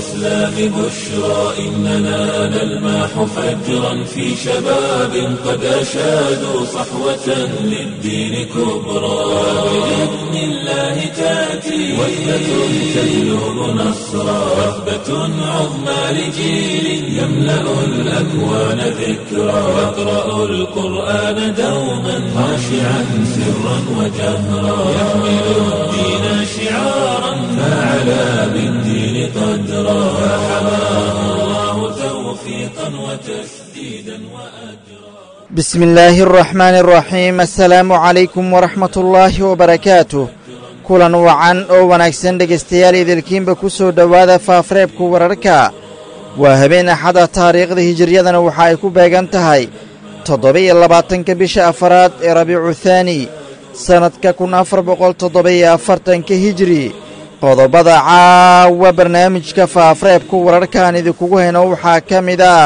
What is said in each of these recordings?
الإسلام بشرى إننا نلمح فجرا في شباب قد أشادوا صحوة للدين كبرى بإذن الله تأتي وحدة تجلب نصرا وثبة عظمى لجيل يملأ الأكوان ذكرا يقرأ القرآن دوما خاشعا سرا وجهرا يحمل الدين شعارا فعلى بالدين قدرا فحماه الله توفيقا وتسديدا وأجرا بسم الله الرحمن الرحيم السلaamu calaykum waraxmat ullaahi wabarakaatuh kulan wacan oo wanaagsan dhegaystayaal idilkiinba ku soo dhowaada faafreebka wararka waa habeen axada taariikhda hijiriyadana waxa ay ku beegan tahay toddoba-iyo labaatanka bisha afaraad ee rabiicu thaani sannadka kun afar boqol toddoba-iyo afartanka hijiri qodobada caawa barnaamijka faafreebka wararkaan idinkugu hayno waxaa ka mid ah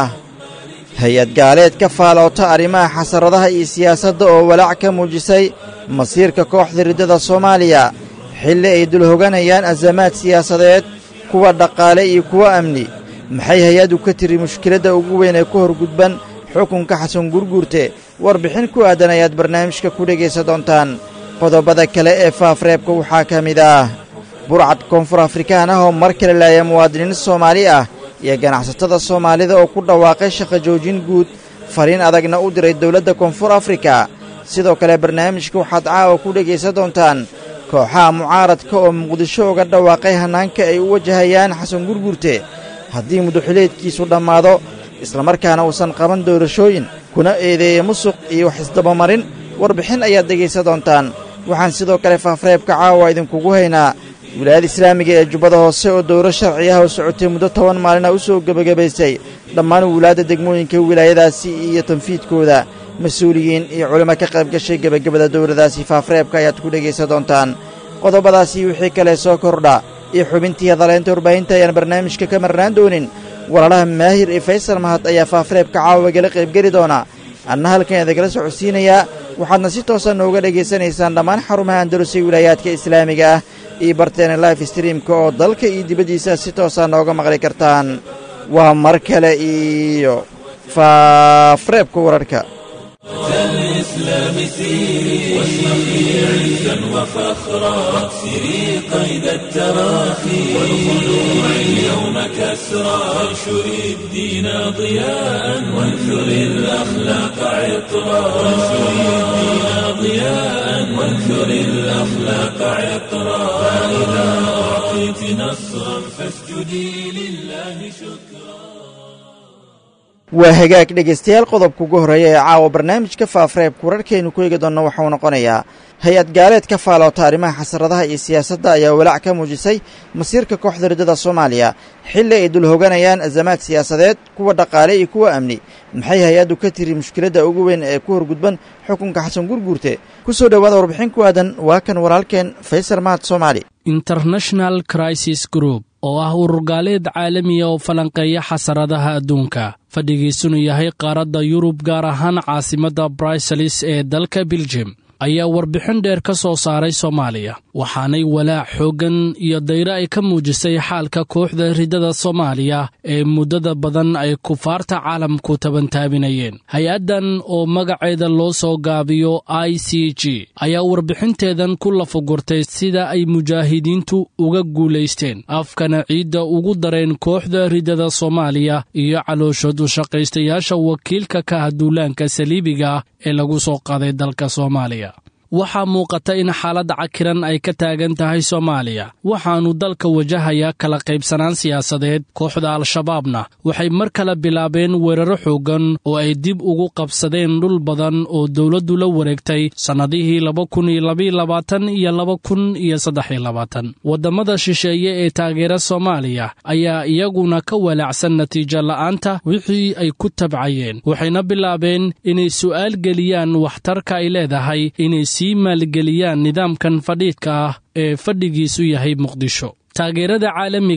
hay-ad gaaleed ka faaloota arrimaha xasaradaha iyo siyaasadda oo walaac ka muujisay masiirka kooxda riddada soomaaliya xilli ay dul hoganayaan asamaad siyaasadeed kuwa dhaqaale iyo kuwa amni maxay hay-addu ka tiri mushkiladda ugu weyn ee ku horgudban xukunka xasan gurguurte warbixin ku aadan ayaad barnaamijka ku dhegaysa doontaan qodobada kale ee faafreebka waxaa ka mid ah burcad koonfur afrikaan ah oo mar kale laaya muwaadiniin soomaali ah iyo ganacsatada soomaalida oo ku dhawaaqay shaqo joojin guud fariin adagna u diray dowladda koonfur afrika sidoo kale barnaamijka waxaad caawa ku dhegaysan doontaan kooxaha mucaaradka oo muqdisho uga dhawaaqay hannaanka ay u wajahayaan xasan gurgurte haddii muduxileedkiisu dhammaado islamarkaana uusan qaban doorashooyin kuna eedeeya musuq iyo wax isdabamarin warbixin ayaad dhegaysan doontaan waxaan sidoo kale faafreebka caawa idinkugu haynaa wilaayada islaamiga ee jubbada hoose oo dowro sharci ah oo socotay muddo toban maalina u soo gebagabaysay dhammaan wilaadda degmooyinka wilaayadaasi iyo tanfiidkooda mas-uuliyiin iyo culimo ka qayb gashay gebagabada dowladaasi faafreebka ayaad ku dhegaysan doontaan qodobadaasi wixii kale soo kordha iyo xubintii hadaleynta warbaahinta ayaan barnaamijka ka marnaan doonin walaalaha maahir iyo faysal mahad ayaa faafreebka caawagala qaybgeli doona anna halkan idagala socodsiinayaa waxaadna si toosa nooga dhegaysanaysaan dhammaan xarumaha andalusay wilaayaadka islaamiga ah iyo barteena life streamka oo dalka iyo dibaddiisa si toosaa nooga maqli kartaan waa mar kale iyo faafreebka wararka الإسلام سيري واشرقي عزا وفخرا واكسري قيد التراخي والخلوع اليوم كسرا وانشري الدين ضياء وانثري الأخلاق عطرا وانشري الدين ضياء وانثري الأخلاق عطرا فإذا أعطيت نصرا فاسجدي لله شكرا waa hagaag dhegaystayaal qodobka ugu horreeya ee caawa barnaamijka faafreebka wararkaynu ku eegi doonno waxauu noqonayaa hay-ad gaaleed ka faaloota arrimaha xasaradaha iyo siyaasadda ayaa walaac ka muujisay masiirka kooxda riddada soomaaliya xilli ay dul hoganayaan azamaad siyaasadeed kuwa dhaqaale iyo kuwa amni maxay hay-addu ka tiri mushkiladda ugu weyn ee ku horgudban xukunka xasan gurguurte ku soo dhowaada warbixin ku aadan waa kan walaalkeen faysal mahad soomaali international crisis group oo ah ururgaaleed caalamiya oo falanqeeya xasaradaha adduunka fadhigiisunu yahay qaaradda yurub gaar ahaan caasimadda briselis ee dalka beljim ayaa warbixin dheer ka soo saaray soomaaliya waxaanay walaac xooggan iyo dayre ay ka muujisay xaalka kooxda riddada soomaaliya ee muddada badan ay kufaarta caalamku tabantaabinayeen hay-addan oo magaceeda loo soo gaabiyo i c g ayaa warbixinteedan ku lafagurtay sida ay mujaahidiintu uga guulaysteen afkana ciidda ugu dareen kooxda riddada soomaaliya iyo calooshoodu shaqaystayaasha wakiilka ka ah duulaanka saliibiga ah ee lagu soo qaaday dalka soomaaliya waxaa muuqata in xaaladda cakiran ay ka taagan tahay soomaaliya waxaannu dalka wajahayaa kala qaybsanaan siyaasadeed kooxda al-shabaabna waxay mar kale bilaabeen weeraro xooggan oo ay dib ugu qabsadeen dhul badan oo dowladdu la wareegtay sannadihii laba kun iyo labayilabaatan iyo laba kun iyo saddexiyo labaatan waddamada shisheeye ee taageera soomaaliya ayaa iyaguna ka walaacsan natiijo la'aanta wixii ay ku tabcayeen waxayna bilaabeen inay su'aal geliyaan waxtarka ay leedahay inay sii maalgeliyaan nidaamkan fadhiidka ah ee fadhigiisu yahay muqdisho taageerada caalamiga ah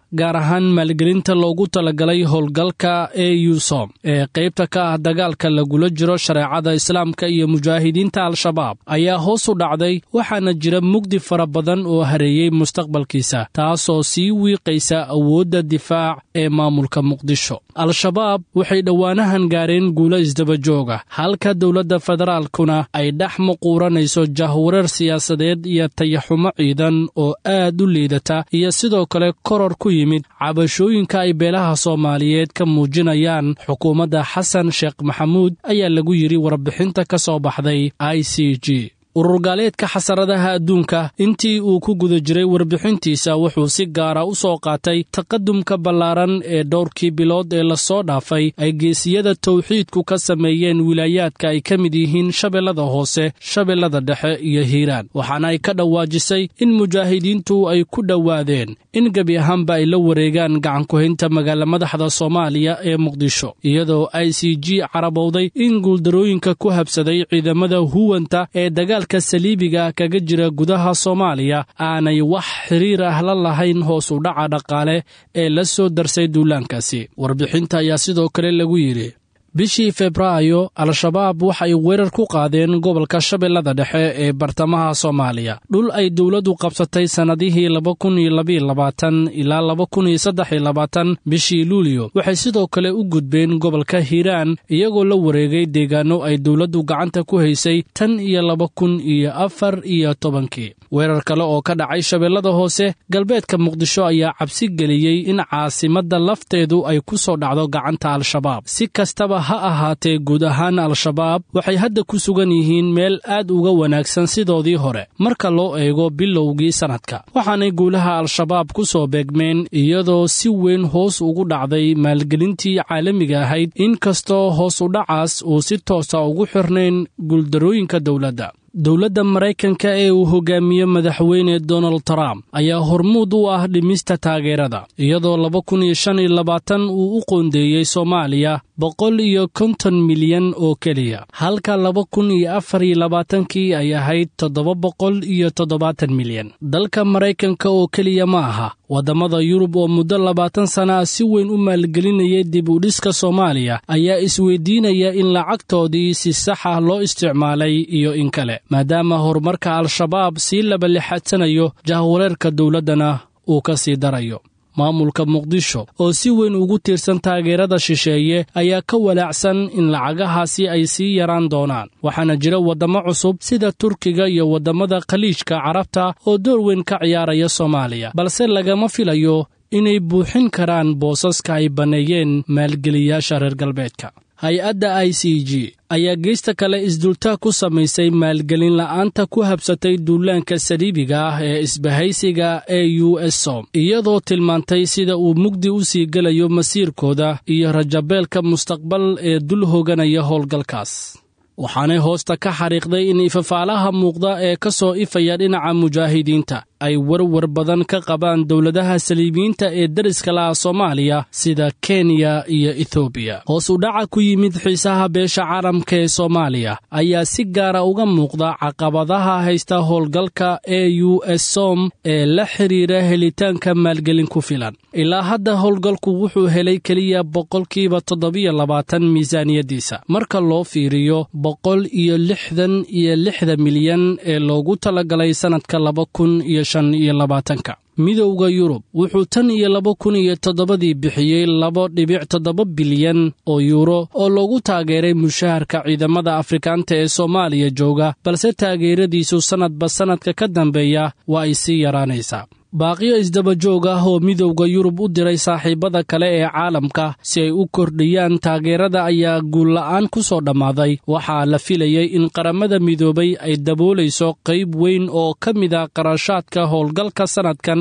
gaar ahaan maalgelinta loogu talagalay howlgalka e usom ee qaybta ka ah dagaalka lagula jiro shareecada islaamka iyo mujaahidiinta al-shabaab ayaa hoos u dhacday waxaana jira mugdi fara badan oo hareeyey mustaqbalkiisa taasoo sii wiiqaysa awoodda difaac ee maamulka muqdisho al-shabaab waxay dhowaanahan gaareen guulo isdabajooga halka dowladda federaalkuna ay dhex muquuranayso jahwareer siyaasadeed iyo tayaxumo ciidan oo aad u liidata iyo sidoo kale koror ku yimid cabashooyinka ay beelaha soomaaliyeed ka muujinayaan xukuumadda xasan sheekh maxamuud ayaa lagu yidhi warbixinta ka soo baxday i c g ururgaaleedka xasaradaha adduunka intii uu ku guda jiray warbixintiisa wuxuu si gaara u soo qaatay taqadumka ballaaran ee dhowrkii bilood ee lasoo dhaafay ay geesiyada tawxiidku ka sameeyeen wilaayaadka ay ka mid yihiin shabeellada hoose shabeellada dhexe iyo hiiraan waxaana ay ka dhawaajisay in mujaahidiintu ay ku dhowaadeen in gebi ahaanba ay la wareegaan gacankuhaynta magaala madaxda soomaaliya ee muqdisho iyadoo i c g carabowday in guuldarooyinka ku habsaday ciidamada huwanta ee dagaal saliibiga kaga jira gudaha soomaaliya aanay wax xiriir ah la lahayn hoos u dhaca dhaqaale ee la soo darsay duulaankaasi warbixinta ayaa sidoo kale lagu yidhi bishii febraayo al-shabaab waxay weerar ku qaadeen gobolka shabeellada dhexe ee bartamaha soomaaliya dhul ay dowladdu qabsatay sannadihii laba kun iyo labayilabaatan ilaa laba kun iyo saddex iyo labaatan bishii luuliyo waxay sidoo kale u gudbeen gobolka hiiraan iyagoo la wareegay deegaanno ay dowladdu gacanta ku haysay tan iyo laba kun iyo afar iyo tobankii weerar kale oo ka dhacay shabeellada hoose galbeedka muqdisho ayaa cabsi geliyey in caasimadda lafteedu ay ku soo dhacdo gacanta al-shabaab si kastaba ha ahaatee guud ahaan al-shabaab waxay hadda ku sugan yihiin meel aad uga wanaagsan sidoodii hore marka loo eego bilowgii sannadka waxaanay guulaha al-shabaab ku soo beegmeen iyadoo si weyn hoos ugu dhacday maalgelintii caalamiga ahayd inkastoo hoos u dhacaas uu si toosa ugu xirnayn guuldarooyinka dowladda dowladda maraykanka ee uu hogaamiye madaxweyne donald trump ayaa hormuud u ah dhimista taageerada iyadoo laba kun iyo shan iyo labaatan uu u qoondeeyey soomaaliya boqol iyo konton milyan oo keliya halka laba kun iyo afar iyo labaatankii ay ahayd toddoba boqol iyo toddobaatan milyan dalka maraykanka oo keliya ma aha waddamada yurub oo muddo labaatan sana ah si weyn u maalgelinayay dib u dhiska soomaaliya ayaa isweydiinaya in lacagtoodii si sax ah loo isticmaalay iyo in kale maadaama horumarka al-shabaab sii labalixadsanayo jahwareerka dowladdana uu ka sii darayo maamulka muqdisho oo si weyn ugu tiirsan taageerada shisheeye ayaa ka walaacsan in lacagahaasi ay sii yaraan doonaan waxaana jira waddamo cusub sida turkiga iyo waddamada khaliijka carabta oo door weyn ka ciyaaraya soomaaliya balse lagama filayo inay buuxin karaan boosaska ay banneeyeen maalgeliyaasha reer galbeedka hay-adda i c g ayaa geesta kale isdultaa ku samaysay maalgelin la'aanta ku habsatay duulaanka saliibiga ah ee isbahaysiga e u s som iyadoo tilmaantay sida uu mugdi u sii gelayo masiirkooda iyo rajabeelka mustaqbal ee dul hoganaya howlgalkaas waxaanay hoosta ka xariiqday in ifafaalaha muuqda ee ka soo ifaya dhinaca mujaahidiinta ay warwar badan ka qabaan dowladaha saliibiyiinta ee deriska laha soomaaliya sida kenya iyo ethoobiya hoos u dhaca ku yimid xiisaha beesha caalamka ee soomaaliya ayaa si gaara uga muuqda caqabadaha haysta howlgalka e u s som ee la xidhiira helitaanka maalgelin ku filan ilaa hadda howlgalku wuxuu helay keliya boqolkiiba toddobiyo labaatan miisaaniyaddiisa marka loo fiiriyo boqol iyo lixdan iyo lixda milyan ee loogu talagalay sannadka laba kun iyo shan iyo labaatanka midowda yurub wuxuu tan iyo laba kun iyo toddobadii bixiyey laba dhibic toddoba bilyan oo yuuro oo loogu taageeray mushaharka ciidamada afrikaanta ee soomaaliya jooga balse taageeradiisu sannadba sannadka ka dambeeya waa ay sii yaraanaysaa baaqiyo isdabajoog ah oo midowda yurub u diray saaxiibada kale ee caalamka si ay u kordhiyaan taageerada ayaa guulla'aan ku soo dhammaaday waxaa la filayey in qaramada midoobay ay daboolayso qayb weyn oo ka mid a qarashaadka howlgalka sannadkan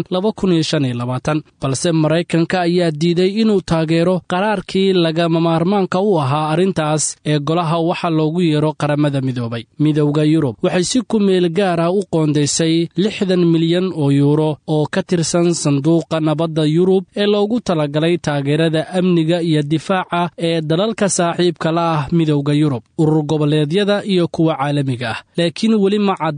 balse maraykanka ayaa diiday inuu taageero qaraarkii lagama maarmaanka u ahaa arrintaas ee golaha waxa loogu yeero qaramada midoobay midowda yurub waxay si ku meel gaar ah u qoondaysay lixdan milyan oo yuuro oo ka tirsan sanduuqa nabadda yurub ee loogu talagalay taageerada amniga iyo difaaca ee dalalka saaxiibka la ah midowda yurub urur goboleedyada iyo kuwa caalamiga ah laakiin weli ma cadda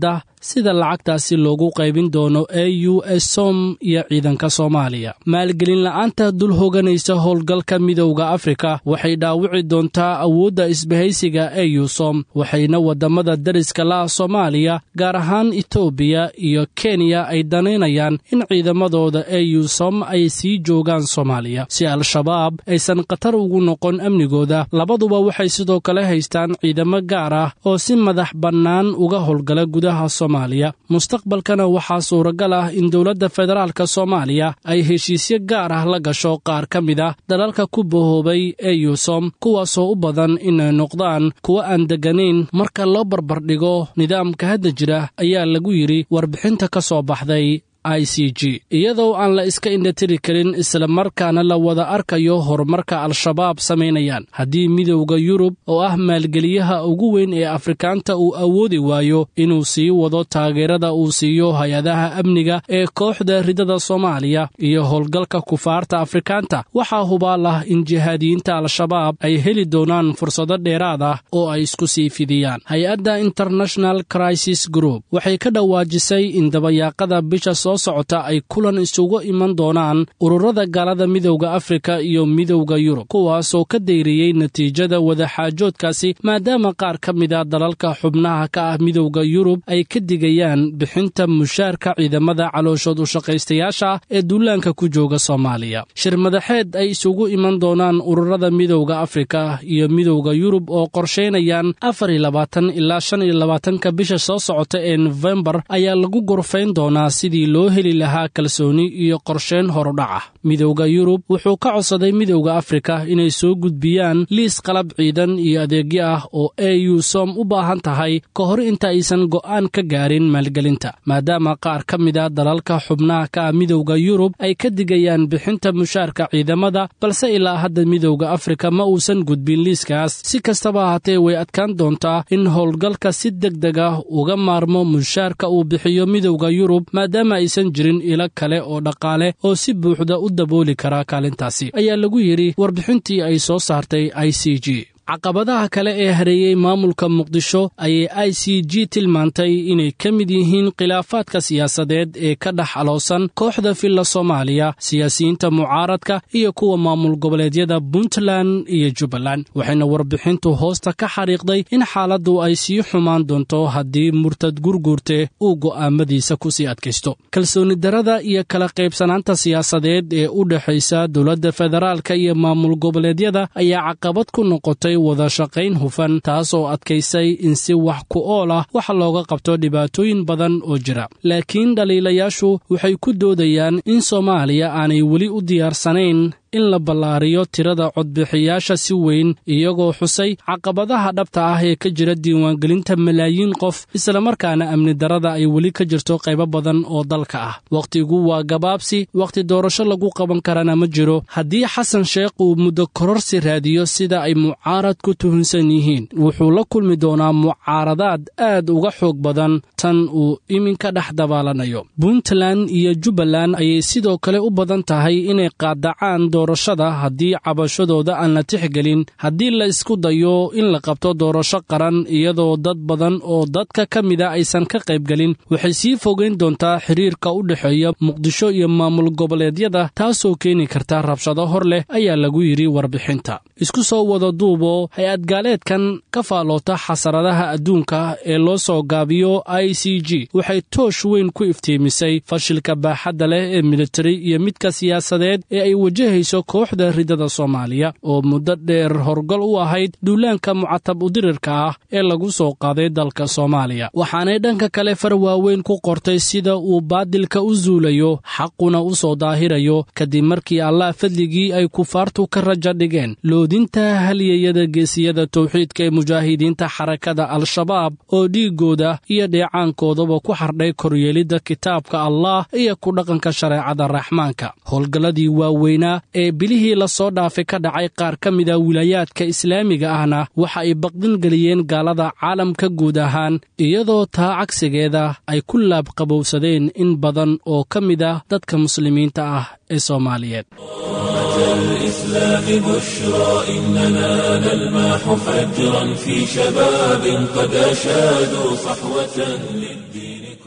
sida lacagtaasi loogu qaybin doono e u s som iyo ciidanka soomaaliya maalgelin la'aanta dul hoganaysa howlgalka midowda afrika waxay dhaawici doontaa awoodda isbahaysiga e u som waxayna waddamada dariska la'a soomaaliya gaar ahaan etoobiya iyo kenya ay danaynayaan in ciidamadooda e u som ay sii joogaan soomaaliya si al-shabaab aysan khatar ugu noqon amnigooda labaduba waxay sidoo kale haystaan ciidamo gaar ah oo si madax bannaan uga howlgala gudaha soomaaliya mustaqbalkana waxaa suuragal ah in dowladda federaalka soomaaliya ay heshiisyo gaar ah la gasho qaar ka mid ah dalalka ku bahoobay ee yuusom kuwaasoo u badan inay noqdaan kuwo aan degganayn marka loo barbardhigo nidaamka hadda jira ayaa lagu yidhi warbixinta ka soo baxday i c g iyadoo aan la iska indhatiri karin islamarkaana la wada arkayo horumarka al-shabaab samaynayaan haddii midowda yurub oo ah maalgeliyaha ugu weyn ee afrikaanta uu awoodi waayo inuu sii wado taageerada uu siiyo hay-adaha amniga ee kooxda ridada soomaaliya iyo howlgalka kufaarta afrikaanta waxaa hubaal ah in jihaadiyiinta al-shabaab ay heli doonaan fursado dheeraad ah oo ay isku sii fidiyaan hay-adda international crisis group waxay ka dhawaajisay in dabayaaqada bisha soo socota ay kulan isugu iman doonaan ururada gaalada midowda afrika iyo midowda yurub kuwaasoo ka dayriyey natiijada wadaxaajoodkaasi maadaama qaar ka mid a dalalka xubnaha ka ah midowda yurub ay ka digayaan bixinta mushaarka ciidamada calooshood ushaqaystayaasha ee duulaanka ku jooga soomaaliya shir madaxeed ay isugu iman doonaan ururada midowda afrika iyo midowda yurub oo qorshaynayaan afar iyo labaatan ilaa shan iyo labaatanka bisha soo socota ee nofembar ayaa lagu gorfayn doonaa sidii loo heli lahaa kalsooni iyo qorsheyn horudhac ah midowda yurub wuxuu ka codsaday midowda afrika inay soo gudbiyaan liis qalab ciidan iyo adeegyo ah oo e u som u baahan tahay ka hor inta aysan go'aan ka gaarin maalgelinta maadaama qaar ka mid a dalalka xubnaha ka ah midowda yurub ay ka digayaan bixinta mushaarka ciidamada balse ilaa hadda midowda afrika ma uusan gudbin liiskaas si kastaba ahaatee way adkaan doontaa in howlgalka si deg deg ah uga maarmo mushaarka uu bixiyo midowda yurub maadaama aysan jirin ilo kale oo dhaqaale oo si buuxda u dabooli karaa kaalintaasi ayaa lagu yidhi warbixintii ay soo saartay i c g caqabadaha kale ee hareeyey maamulka muqdisho ayay i c g tilmaantay inay ka mid yihiin khilaafaadka siyaasadeed ee ka dhex aloosan kooxda filla soomaaliya siyaasiyiinta mucaaradka iyo kuwa maamul goboleedyada puntland iyo jubbaland waxayna warbixintu hoosta ka xariiqday in xaaladdu ay sii xumaan doonto haddii murtad gurguurte uu go'aamadiisa ku sii adkaysto kalsooni darada iyo kala qaybsanaanta siyaasadeed ee u dhexaysa dowladda federaalka iyo maamul goboleedyada ayaa caqabad ku noqotay wada shaqayn hufan taas oo adkaysay in si wax ku ool ah wax looga qabto dhibaatooyin badan oo jira laakiin dhaliilayaashu waxay ku doodayaan in soomaaliya aanay weli u diyaarsanayn in la ballaariyo tirada codbixiyaasha si weyn iyagoo xusay caqabadaha dhabta ah ee ka jira diiwaangelinta malaayiin qof islamarkaana amni darada ay weli ka jirto qaybo badan oo dalka ah wakhtigu waa gabaabsi wakhti doorasho lagu qaban karana ma jiro haddii xasan sheekh uu muddo kororsi raadiyo sida ay mucaarad ku tuhunsan yihiin wuxuu la kulmi doonaa mucaaradaad aad uga xoog badan tan uu iminka dhex dabaalanayo puntland iyo jubbaland ayay sidoo kale u badan tahay inay qaadacaan doorashada haddii cabashadooda aan la tixgelin haddii la isku dayo in la qabto doorasho qaran iyadoo dad badan oo dadka ka mida aysan ka qaybgelin waxay sii fogeyn doontaa xiriirka u dhexeeya muqdisho iyo maamul goboleedyada taasoo keeni karta rabshado hor leh ayaa lagu yidhi warbixinta isku soo wada duubo hay-ad gaaleedkan ka faaloota xasaradaha adduunka ee loo soo gaabiyo i c g waxay toosh weyn ku iftiimisay fashilka baaxadda leh ee militari iyo midka siyaasadeed ee ay wajahayso kooxda ridada soomaaliya oo muddo dheer horgol u ahayd duulaanka mucatab udirirka ah ee lagu soo qaaday dalka soomaaliya waxaanay dhanka kale far waaweyn ku qortay sida uu baadilka u zuulayo xaquna u soo daahirayo kadib markii allah fadligii ay kufaartu ka raja dhigeen loodinta halyayada geesiyada towxiidka ee mujaahidiinta xarakada al-shabaab oo dhiiggooda iyo dheecaankoodaba ku xardhay koryeelidda kitaabka allah iyo ku dhaqanka shareecada raxmaanka howlgalladii waaweynaa ee bilihii lasoo dhaafay ka dhacay qaar ka mida wilaayaadka islaamiga ahna waxa ay baqdin geliyeen gaalada caalamka guud ahaan iyadoo taa cagsigeeda ay ku laabqabowsadeen in badan oo ka mid ah dadka muslimiinta ah ee soomaaliyeed الإسلام بشرى إننا نلمح فجرا في شباب قد أشادوا صحوة للدين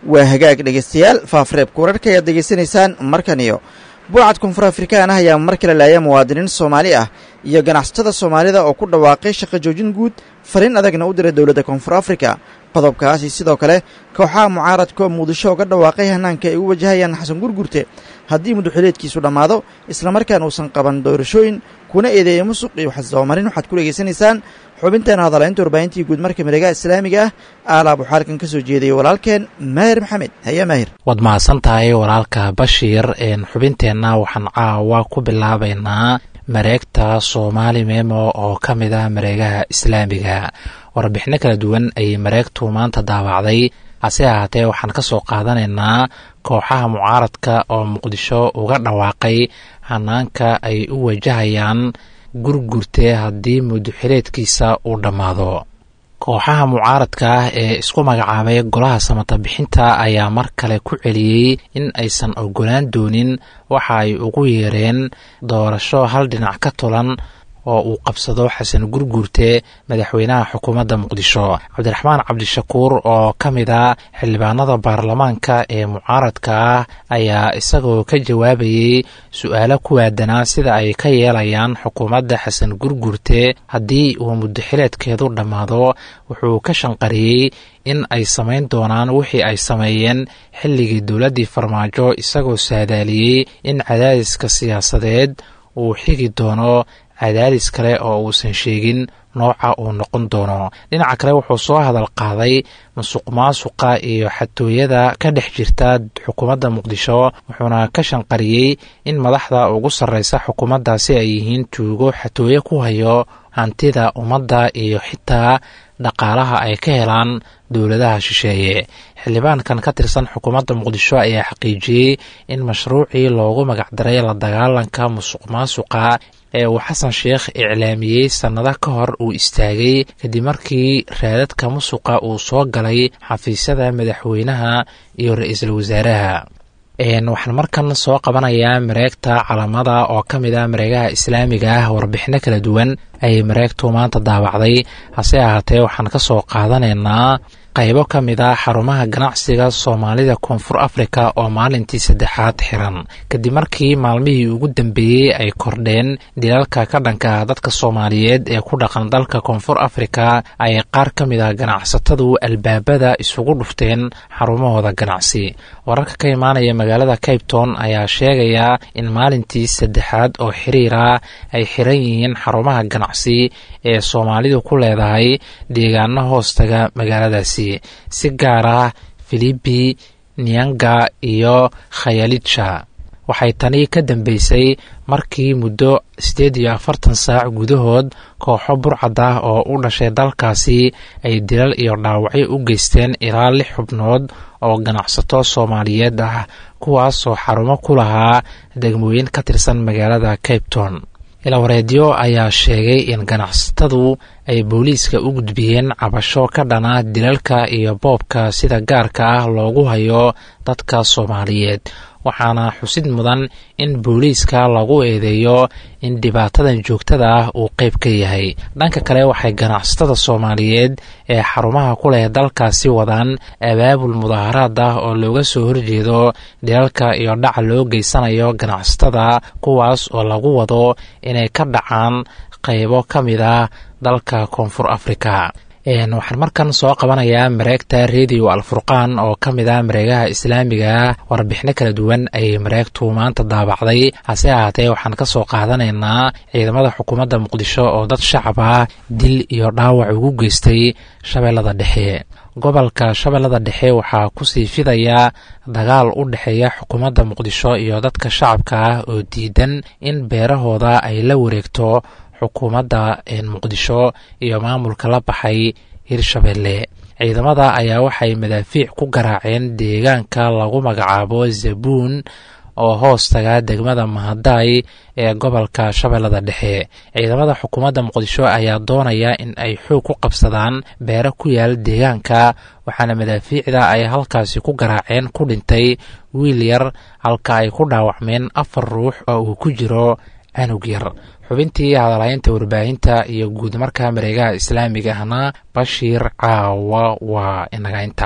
waa hagaag dhegaystayaal faafreebka wararka ayaad degeysanaysaan markan iyo buucad koonfur afrikaan ah ayaa mar kale laaya muwaadiniin soomaali ah iyo ganacsatada soomaalida oo ku dhawaaqay shaqo joojin guud fariin adagna u diray dowladda koonfur afrika qodobkaasi sidoo kale kooxaha mucaaradka oo muqdisho uga dhawaaqay hanaanka ay u wajahayaan xasan gurgurte haddii muduxileedkiisu dhammaado islamarkaana uusan qaban doorashooyin kuna eedeeya musuq iyo waxsdabamarin waxaad ku dhegaysanaysaan xubinteena hadalaynta warbaahintii guud marka miregaha islaamiga ah aalaab waxaa halkan ka soo jeedayay walaalkeen maahir maxamed haya maahir waad mahadsan tahay walaalka bashiir xubinteenna waxaan caawa ku bilaabaynaa mareegta soomaali memo oo ka mid ah mareegaha islaamiga warbixino kala duwan ayay mareegtu maanta daawacday hase ahaatee waxaan ka soo qaadanaynaa kooxaha mucaaradka oo muqdisho uga dhawaaqay hanaanka ay u wajahayaan gurgurte haddii muduxileedkiisa uu dhammaado kooxaha mucaaradka ah ee isku magacaabay golaha samata bixinta ayaa mar kale ku celiyey in aysan ogolaan doonin waxa ay ugu yeereen doorasho hal dhinac ka tulan oo uu qabsado xasan gurguurte madaxweynaha xukuumadda muqdisho cabdiraxmaan cabdishakuur oo ka mid a xildhibaanada baarlamaanka ee mucaaradka ah ayaa isagoo ka jawaabayey su-aalo ku waadanaa sida ay ka yeelayaan xukuumadda xasan gurguurte haddii uu mudaxileedkeedu dhammaado wuxuu ka shanqariyey in ay samayn doonaan wixii ay sameeyeen xilligii dowladdii farmaajo isagoo saadaaliyey in cadaadiska siyaasadeed uu xigi doono cadaadis kale oo uusan sheegin nooca uu noqon doono dhinaca kale wuxuu soo hadal qaaday musuq maasuqa iyo xatooyada ka dhex jirta xukuumadda muqdisho wuxuuna ka shanqariyey in madaxda ugu sarreysa xukuumaddaasi ay yihiin tuugo xatooye ku hayo hantida ummadda iyo xitaa dhaqaalaha ay ka helaan dowladaha shisheeye xildhibaankan ka tirsan xukuumadda muqdisho ayaa xaqiijiyey in mashruucii loogu magacdaray la dagaalanka musuq maasuqa ee uu xasan sheekh iclaamiyey sannado ka hor uu istaagay kadib markii raadadka musuqa uu soo galay xafiisyada madaxweynaha iyo ra-iisul wasaaraha waxaan markan soo qabanayaa mareegta calamada oo ka mid ah mareegaha islaamiga ah warbixino kala duwan ayay mareegtu maanta daawacday hase ahaatee waxaan ka soo qaadanaynaa qaybo ka mid ah xarumaha ganacsiga soomaalida koonfur afrika oo maalintii saddexaad xiran kadib markii maalmihii ugu dambeeyey ay kordheen dilalka ka dhanka dadka soomaaliyeed ee ku dhaqan dalka koonfur afrika ay qaar ka mid ah ganacsatadu albaabada isugu dhufteen xarumahooda ganacsi wararka ka imaanaya magaalada cabetown ayaa sheegaya in maalintii saddexaad oo xiriira ay xiran yihiin xarumaha ganacsi ee soomaalidu ku leedahay deegaano hoostaga magaaladaasi si gaar ah filibi nianga iyo khayalitsha waxay tani ka dambeysay markii muddo siddeed iyo afartan saac gudahood kooxo burcad ah oo u dhashay dalkaasi ay dilal iyo dhaawacyo u geysteen ilaa lix xubnood oo ganacsato soomaaliyeed ah kuwaasoo xarumo ku lahaa degmooyin ka tirsan magaalada cabetown ilawareedyo ayaa sheegay in ganacsatadu ay booliiska u gudbiyeen cabasho ka dhana dilalka iyo boobka sida gaarka ah loogu hayo dadka soomaaliyeed waxaana xusid mudan in booliiska lagu eedeeyo in dhibaatadan joogtada ah uu qayb ka yahay dhanka kale waxay ganacsatada soomaaliyeed ee xarumaha ku leh dalkaasi wadaan abaabul mudaaharaad ah oo looga soo horjeedo dhilalka iyo dhaca loo geysanayo ganacsatada kuwaas oo lagu wado inay ka dhacaan qaybo ka mid ah dalka koonfur afrika waxaan markan soo qabanayaa mareegta rediyo alfurqaan oo ka mid ah mareegaha islaamiga warbixino kala duwan ayay mareegtu maanta daabacday hase ahaatee waxaan ka soo qaadanaynaa ciidamada xukuumadda muqdisho oo dad shacab ah dil iyo dhaawac ugu geystay shabeellada dhexe gobolka shabeellada dhexe waxaa kusii fidaya dagaal u dhexeeya xukuumadda muqdisho iyo dadka shacabka ah oo diidan in beerahooda ay la wareegto xukuumadda muqdisho iyo maamulka la baxay hirshabeelle ciidamada ayaa waxay madaafiic ku garaaceen deegaanka lagu magacaabo zabuun oo hoos taga degmada mahadaay ee gobolka shabeellada dhexe ciidamada xukuumadda muqdisho ayaa doonaya in ay xoog ku qabsadaan beero ku yaal deegaanka waxaana madaafiicda ay halkaasi ku garaaceen ku dhintay wiil yar halka ay ku dhaawacmeen afar ruux oo uu ku jiro canug yar xubintii hadalhaynta warbaahinta iyo guud marka mareegaha islaamiga ahna bashiir caawa waa inaga inta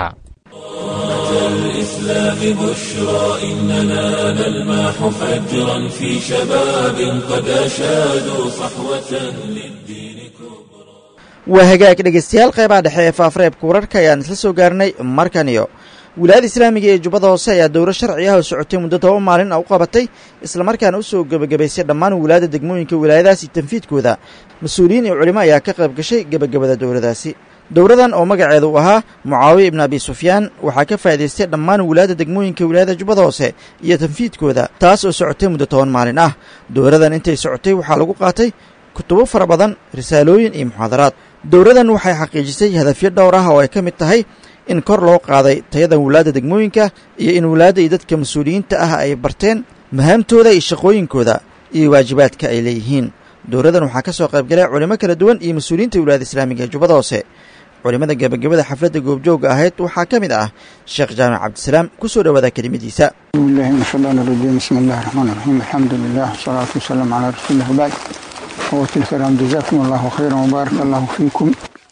الإسلام بشرى إننا نلمح فجرا في شباب قد أشادوا صحوة للدين كبرى waa hagaag dhegaystayaal qeybaha dhexe ee faafreebka wararka ayaan isla soo gaarnay markan iyo wilaayada islaamiga ee jubbada hoose ayaa dowro sharci ah oo socotay muddo toba maalin ah u qabatay islamarkaana u soo gebagabaysay dhammaan wilaayada degmooyinka wilaayadaasi tanfiidkooda mas-uuliyiin iyo culimo ayaa ka qayb gashay gebagabada dowladaasi dowradan oo magaceeda uu ahaa mucaawiya ibnu abi sufyaan waxaa ka faa'idaystay dhammaan wilaayada degmooyinka wilaayada jubbada hoose iyo tanfiidkooda taas oo socotay muddo toban maalin ah dowradan intay socotay waxaa lagu qaatay kutubo fara badan risaalooyin iyo muxaadaraad dowradan waxay xaqiijisay hadafyo dhowr ah oo ay ka mid tahay in kor loo qaaday tayada wilaadda degmooyinka iyo in wilaadda iyo dadka mas-uuliyiinta ah ay barteen mahaamtooda iyo shaqooyinkooda iyo waajibaadka ay leeyihiin dowradan waxaa ka soo qaybgalay culimo kala duwan iyo mas-uuliyiinta wilaayada islaamiga ee jubbada hoose culimmada gebagabada xafladda goobjoogga ahayd waxaa ka mid ah sheekh jaamac cabdisalaam ku soo dhowaada kelimadiisa بسم الله من الشيطان الرجيم بسم الله الرحمن الرحيم الحمد لله والصلاة والسلام على رسول الله وبعد أخوتي الكرام جزاكم الله خيرا وبارك الله فيكم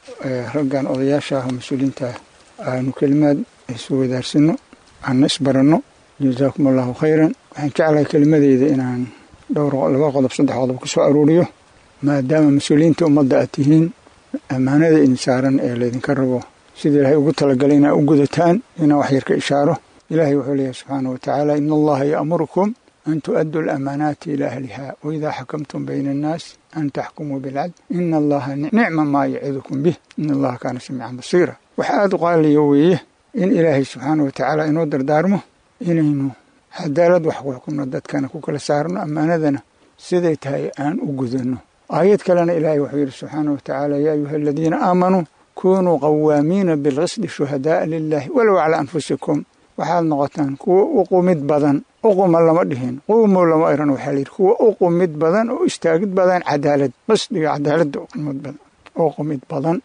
raggan odayaasha ah oo mas-uuliyiinta aanu kelimaad isu wadaarsano aan isbaranno jazaakum allahu khayran waxaan jeclahay kelimadeyda inaan dhowr laba qodob saddex qodob ka soo aruuriyo maadaama mas-uuliyiinta ummadda aad tihiin ammaanada idin saaran ee laydinka rabo sida ilaahay ugu talagalay inaa u gudataan inaan wax yar ka ishaaro ilaahay wuxuu leeyahay subxaanahu watacaala ina allaha ya'murukum an tu'addu alaamaanaati ilaa ahliha waidaa xakamtum bayna annaas an taxkumuu bilcadl ina allaha nicma maa yacidukum bih ina allaha kaana samiican basiira wax aada u qaaliya weeye in ilaahay subxaanahu watacaala inoo dardaarmo inaynu cadaalad wax ku xukumno dadkana ku kala saarno ammaanadana siday tahay aan u gudanno aayad kalena ilaahay wuxuu yidhi subxaanahu watacaala yaa ayuha aladiina aamanuu kunuu qawaamiina bilqisdi shuhadaaa lilahi walow calaa anfusikum waxaad noqotaan kuwa u qumid badan uquma lama dhihin quumow lama iran waxaa layidhi kuwa u qumid badan oo istaagid badan cadaalad qisdiga cadaaladda uqumid badan oo qumid badan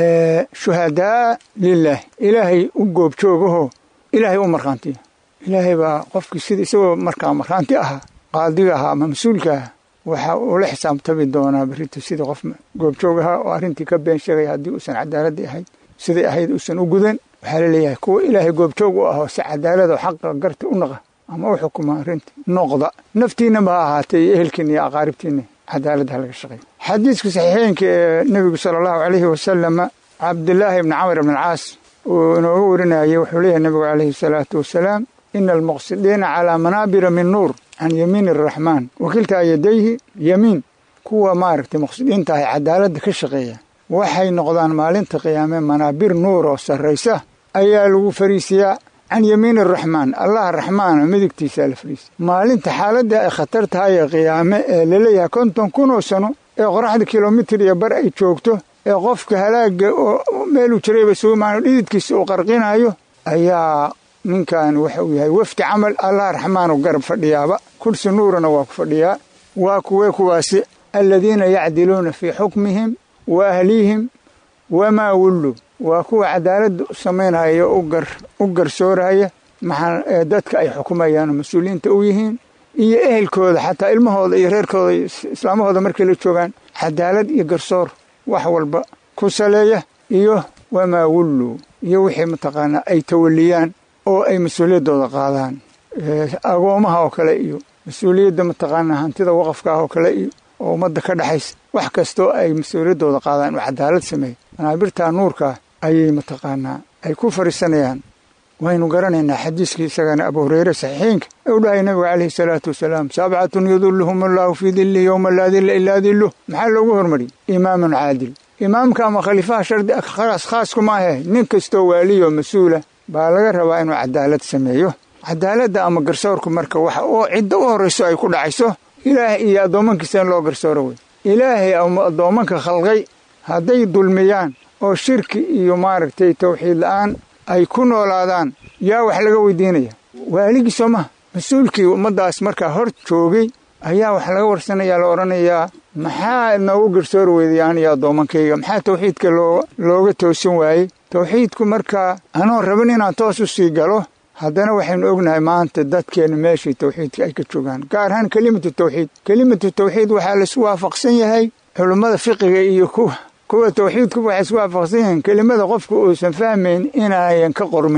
shuhadaa lilaahi ilaahay u goobjoogaho ilaahay u markhaantiya ilaahay baa qofkii sida isagoo markaa markhaanti ahaa qaadiga ahaa ama mas-uulka ah waxa uu la xisaabtami doonaa berrito sidii qof goobjoog ahaa oo arrintii ka been sheegaya haddii uusan cadaaladii ahayd siday ahayd uusan u gudan waxaa laleeyahay kuwa ilaahay goobjoog u ahoo si cadaalad oo xaqa garta u naqa ama u xukuma arrinta noqda naftiinaba ha ahaatee iyo ehelkiina iyo aqaaribtiina cadaaladda ha laga shaqeeya xadiiska saxiixeynka ee nebigu sala allahu calayhi wasalama cabdilaahi ibni camr ibn alcaas uu inooga warinayay wuxuu leeyahay nebigu calayhi salaatu wasalaam ina almuqsidiina calaa manaabira min nuur can yamiini araxmaan wakiltaa yadayhi yamiin kuwa maaragtay muqsidiinta ahay cadaaladda ka shaqeeya waxay noqdaan maalinta qiyaame manaabir nuur oo sarraysa ayaa lagu fariisiyaa can yamiini araxmaan allaha raxmaana midigtiisaa la fariisiya maalinta xaaladda ay khatar tahay ee qiyaame ee laleeyahay konton kun oo sano ee qoraxda kilomitir iyo bar ay joogto ee qofka halaaga oo meeluu jirayba suumaano dhididkiisa uu qarqinayo ayaa ninkan waxa uu yahay wafdi camal allah raxmaanu garab fadhiyaaba kursi nuurana waa ku fadhiyaa waa kuwee kuwaasi aladiina yacdiluuna fii xukmihim wa ahlihim wamaa wullu waa kuwa cadaaladda u samaynaya u garsooraya maxaa dadka ay xukumayaan oo mas-uuliyiinta u yihiin iyo ehelkooda xataa ilmahooda iyo reerkooda iyo islaamahooda markay la joogaan cadaalad iyo garsoor wax walba ku saleeya iyo wamaa wullu iyo wixii mataqaanaa ay tawaliyaan oo ay mas-uuliyaddooda qaadaan agoomaha oo kale iyo mas-uuliyadda mataqaanaa hantida waqafka ah oo kale iyo oo ummadda ka dhexaysa wax kastoo ay mas-uuliyaddooda qaadaan oo cadaalad sameeya manaabirtaa nuurkaa ayay mataqaanaa ay ku fariisanayaan waynu garanaynaa xadiiskii isagana abu hureyre saxiixiinka ee u dhahay nabiga calayhi salaatu wasalaam sabcatun yudilluhum allaahu fii dilli yowma laa dilla ilaa dilluh maxaa loogu hormariyey imaamun caadil imaamka ama khaliifaha shardi khaas khaaskuma ahe nin kastoo waaliyo mas-uula baa laga rabaa inuu cadaalad sameeyo cadaaladda ama garsoorku marka waxa oo cidda u horrayso ay ku dhacayso ilaahay iyo addoommankiisa in loo garsooro wey ilaahay addoommanka khalqay hadday dulmiyaan oo shirki iyo maaragtay tawxiid la'aan ay ku noolaadaan yaa wax laga weydiinaya waaligii soo maha mas-uulkii ummaddaas markaa hor joogay ayaa wax laga warsanayaa la odhanayaa maxaa noogu garsoori weyday aniyo addoommankayga maxaa tawxiidka loo looga toosin waayey tawxiidku markaa anoon rabin inaan toos u sii galo haddana waxaynu ognahay maanta dadkeenna meeshii tawxiidka ay ka joogaan gaar ahaan kelimatu tawxiid kelimatu tawxiid waxaa laisu waafaqsan yahay culummada fiqiga iyo kuwa kuwa tawxiidku waxay isku waafaqsan yihiin kelimada qofku uusan fahmayn inaayan ka qormayn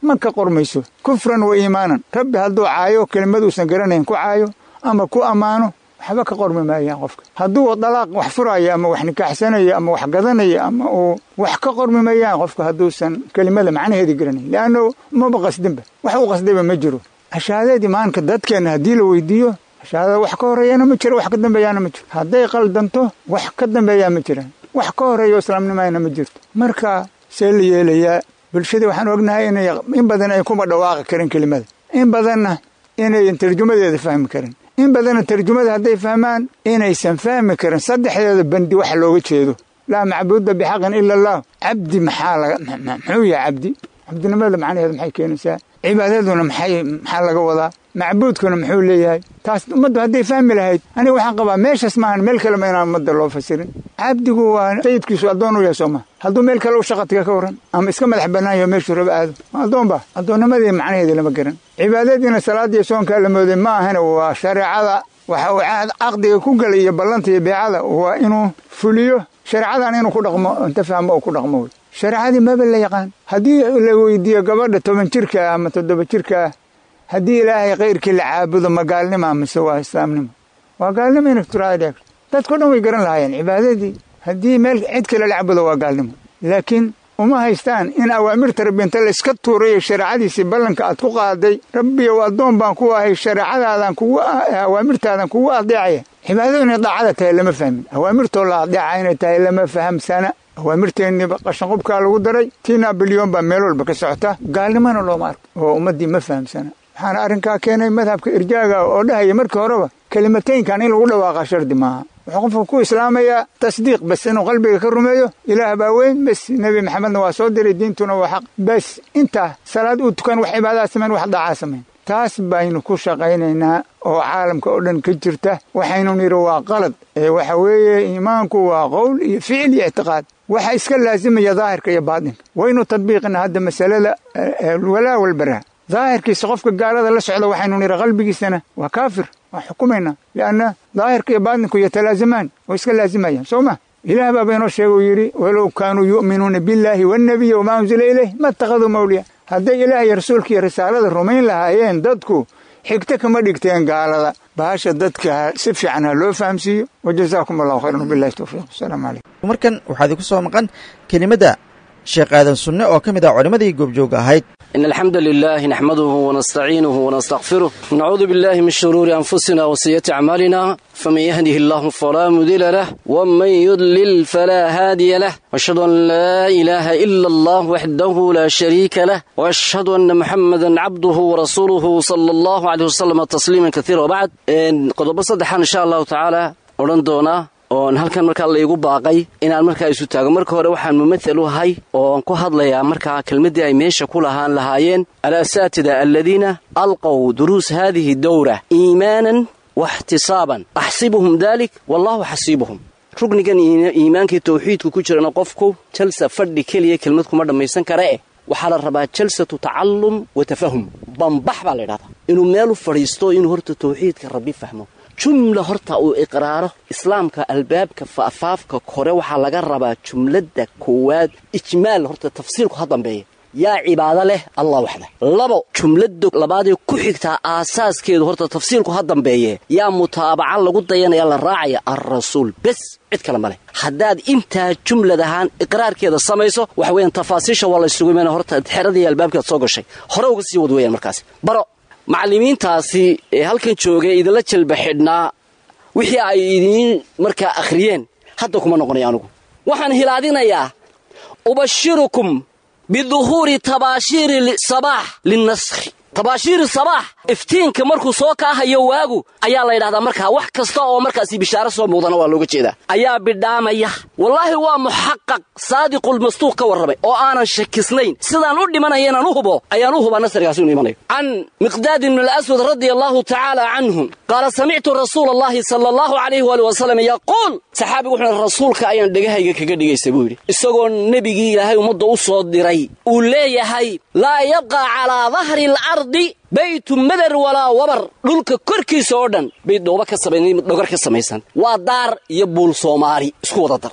ma ka qormayso kufran wa iimaanan rabbi hadduu caayo kelimaduusan garanayn ku caayo ama ku ammaano waxba ka qormi maayaan qofka hadduu dalaaq wax furaayo ama wax nikaaxsanayo ama wax gadanayo ama uu wax ka qormi mayaan qofka hadduusan kelimada macnaheedii garanayn leanno maba qasdinba wax u qasdayba ma jiro ashaadeedii maanka dadkeenna haddii la weydiiyo ashaadada wax ka horreeyana ma jiro wax ka dambeeyaana ma jiro hadday qaldanto wax ka dambeeyaa ma jiraan wax ka horreeyo islaamnimayna ma jirto marka see la yeelayaa bulshadii waxaan ognahay inay in badan ay kuma dhawaaqi karin kelimada in badanna inayan tarjumadeeda fahmi karin in badanna tarjumada hadday fahmaan inaysan fahmi karin saddexdeeda bandi wax looga jeedo laa macbuuda bixaqin ila allah cabdi maxaa laga muxuu yahay cabdi cabdinimada macnaheeda maxay keenaysaa cibaadaduna maxay maxaa laga wadaa macbuudkuna muxuu leeyahay taas ummaddu hadday fahmi lahayd aniga waxaan qabaa meeshaas maahan meel kalema inaan ummadda loo fasirin cabdigu waa sayidkiisu addoon u yahay sooma hadduu meel kale u shaqatiga ka waran ama iska madax bannaan yaho meeshuu raba aado addoon ba addoonnimadii macnaheedii lama garan cibaadadiina salaadiiyo soonkaa la mooday ma ahana waa shareecada waxa uu caqdiga ku galay iyo ballanta iyo beecada waa inuu fuliyo shareecadan inuu ku dhaqmo inta fahmo oo ku dhaqmo wey shareecadii maba la yaqaan haddii la weydiiyo gabadha toban jirka ama toddoba jirka haddii ilaahay kayrkii la caabudo ma gaalnima mise waa islaamnimo waa gaalnimo inay turaadhe dadkao dhan way garan lahaayeen cibaadadii haddii meel cid kale la caabudo waa gaalnimo laakiin uma haystaan in awaamirta rabbi inta la iska tuurayo shareecadiisii ballanka aad ku qaaday rabbiyow addoon baan ku ahay shareecadaadan kugu awaamirtaadan kugu adeecaya cibaadadu inay daacada tahay lama fahmin awaamirtoo la adeeca inay tahay lama fahamsana awaamirteennii qashanqubkaa lagu daray tiina bilyoon baa meel walba ka socota gaalnimona looma arko oo ummaddii ma fahamsana waxaana arrinkaa keenay madhabka irjaaga oo dhahaya markii horeba kelimataynkan in lagu dhawaaqa shardi maaha wuxuu qofka ku islaamayaa tasdiiq bas inuu qalbiga ka rumeeyo ilaah baa weyn bes nebi maxamedna waa soo diray diintuna waa xaq bes intaa salaad uu tukan wax cibaadaha samayn wax daacaa samayn taas baynu ku shaqaynaynaa oo caalamka oo dhan ka jirta waxaynu nidhi waa qalad ee waxa weeye iimaanku waa qowl iyo ficil iyo ictiqaad waxa iska laasimaya daahirka iyo baatinka waynu tadbiiqina hadda masalada walaa walbaraa daahirkiisa qofka gaalada la socda waxaynu nidhi qalbigiisana waa kaafir waa xukumaynaa lianna daahirka iyo baatinku yatalaasamaan way iska laasimayaan soo ma ilaah baaba inoo sheega uu yidhi walow kaanuu yu'minuuna billaahi waannabiyi wamaa unzila ilayh ma ittakhaduu mawliya hadday ilaah iyo rasuulka iyo risaalada rumayn lahaayeen dadku xigto kama dhigteen gaalada bahasha dadka si fiican ha loo fahamsiiyo wa jazaakum allahu khayran wabillahi towfiiq wasalaamu calaykum markan waxaa idinku soo maqan kelimadda sheekh aadan sunne oo ka mid ah culimmadii goobjooga ahayd إن الحمد لله نحمده ونستعينه ونستغفره ونعوذ بالله من شرور أنفسنا وسيئات أعمالنا فمن يهده الله فلا مضل له ومن يضلل فلا هادي له وأشهد أن لا إله إلا الله وحده لا شريك له وأشهد أن محمدا عبده ورسوله صلى الله عليه وسلم تسليما كثيرا وبعد قد بصدحا إن شاء الله تعالى ورندونا oon halkan markaa laygu baaqay inaan markaa isu taago marka hore waxaan mumathal u ahay ooan ku hadlayaa markaa kelmaddii ay meesha ku lahaan lahaayeen alasaatida aladiina alqow duruus haadihi dowra iimaanan waxtisaaban axsibuhum dalik wallahu xasiibuhum rugnigan iimaankii tawxiidku ku jirana qofku jalsa fadhi keliya kelmad kuma dhammaysan kara eh waxaa la rabaa jalsatu tacallum wa tafahum bambax baa la ydhahdaa inuu meelu fadhiisto inuu horta tawxiidka rabbi fahmo jumla horta uu iqraaro islaamka albaabka faafaafka kore waxaa laga rabaa jumladda koowaad ijmaal horta tafsiirku ha dambeeya yaa cibaado leh allah waxda labo jumladda labaadee ku xigtaa aasaaskeedu horta tafsiirku ha dambeeye yaa mutaabaca lagu dayanaya la raacaya alrasuul bes cid kale ma leh haddaad intaa jumlad ahaan iqraarkeeda samayso waxa weeyaan tafaasiisha waa la isugu imaana horta xeradii albaabkeed soo gashay hore uga sii wad weeyaan markaasi baro macallimiintaasi ee halkan joogay idinla jalba xidhnaa wixii ay idiin markaa akhriyeen hadda kuma noqonaya anugu waxaan hilaadinayaa ubashirukum biduhuuri tabaashiiri sabaax linnaskhi tabaashiiri sabaax iftiinka markuu soo kaahayo waagu ayaa la ydhahdaa markaa wax kasta oo markaasi bishaaro soo muuqdana waa looga jeedaa ayaa bidhaamaya wallaahi waa muxaqaq saadiqulmastuuq ka warramay oo aanan shakisnayn sidaan u dhimanaya inaan u hubo ayaan u hubaa nasrigaasi inu imanayo can miqdaadi bni alaswad radia allahu tacaala canhum qaala samictu rasuula allahi sala allahu calayhi waali wasalam yaquul saxaabigu wuxuu rasuulka ayaan dhegahayga kaga dhigaysa buu yidhi isagoo nebigii ilaahay ummadda u soo diray uu leeyahay laa yabqa calaa dahri alardi baytu madar walaa wabar dhulka korkiisa oo dhan bay dhooba ka samayn dhogar ka samaysan waa daar iyo buul soomaali isku wada dar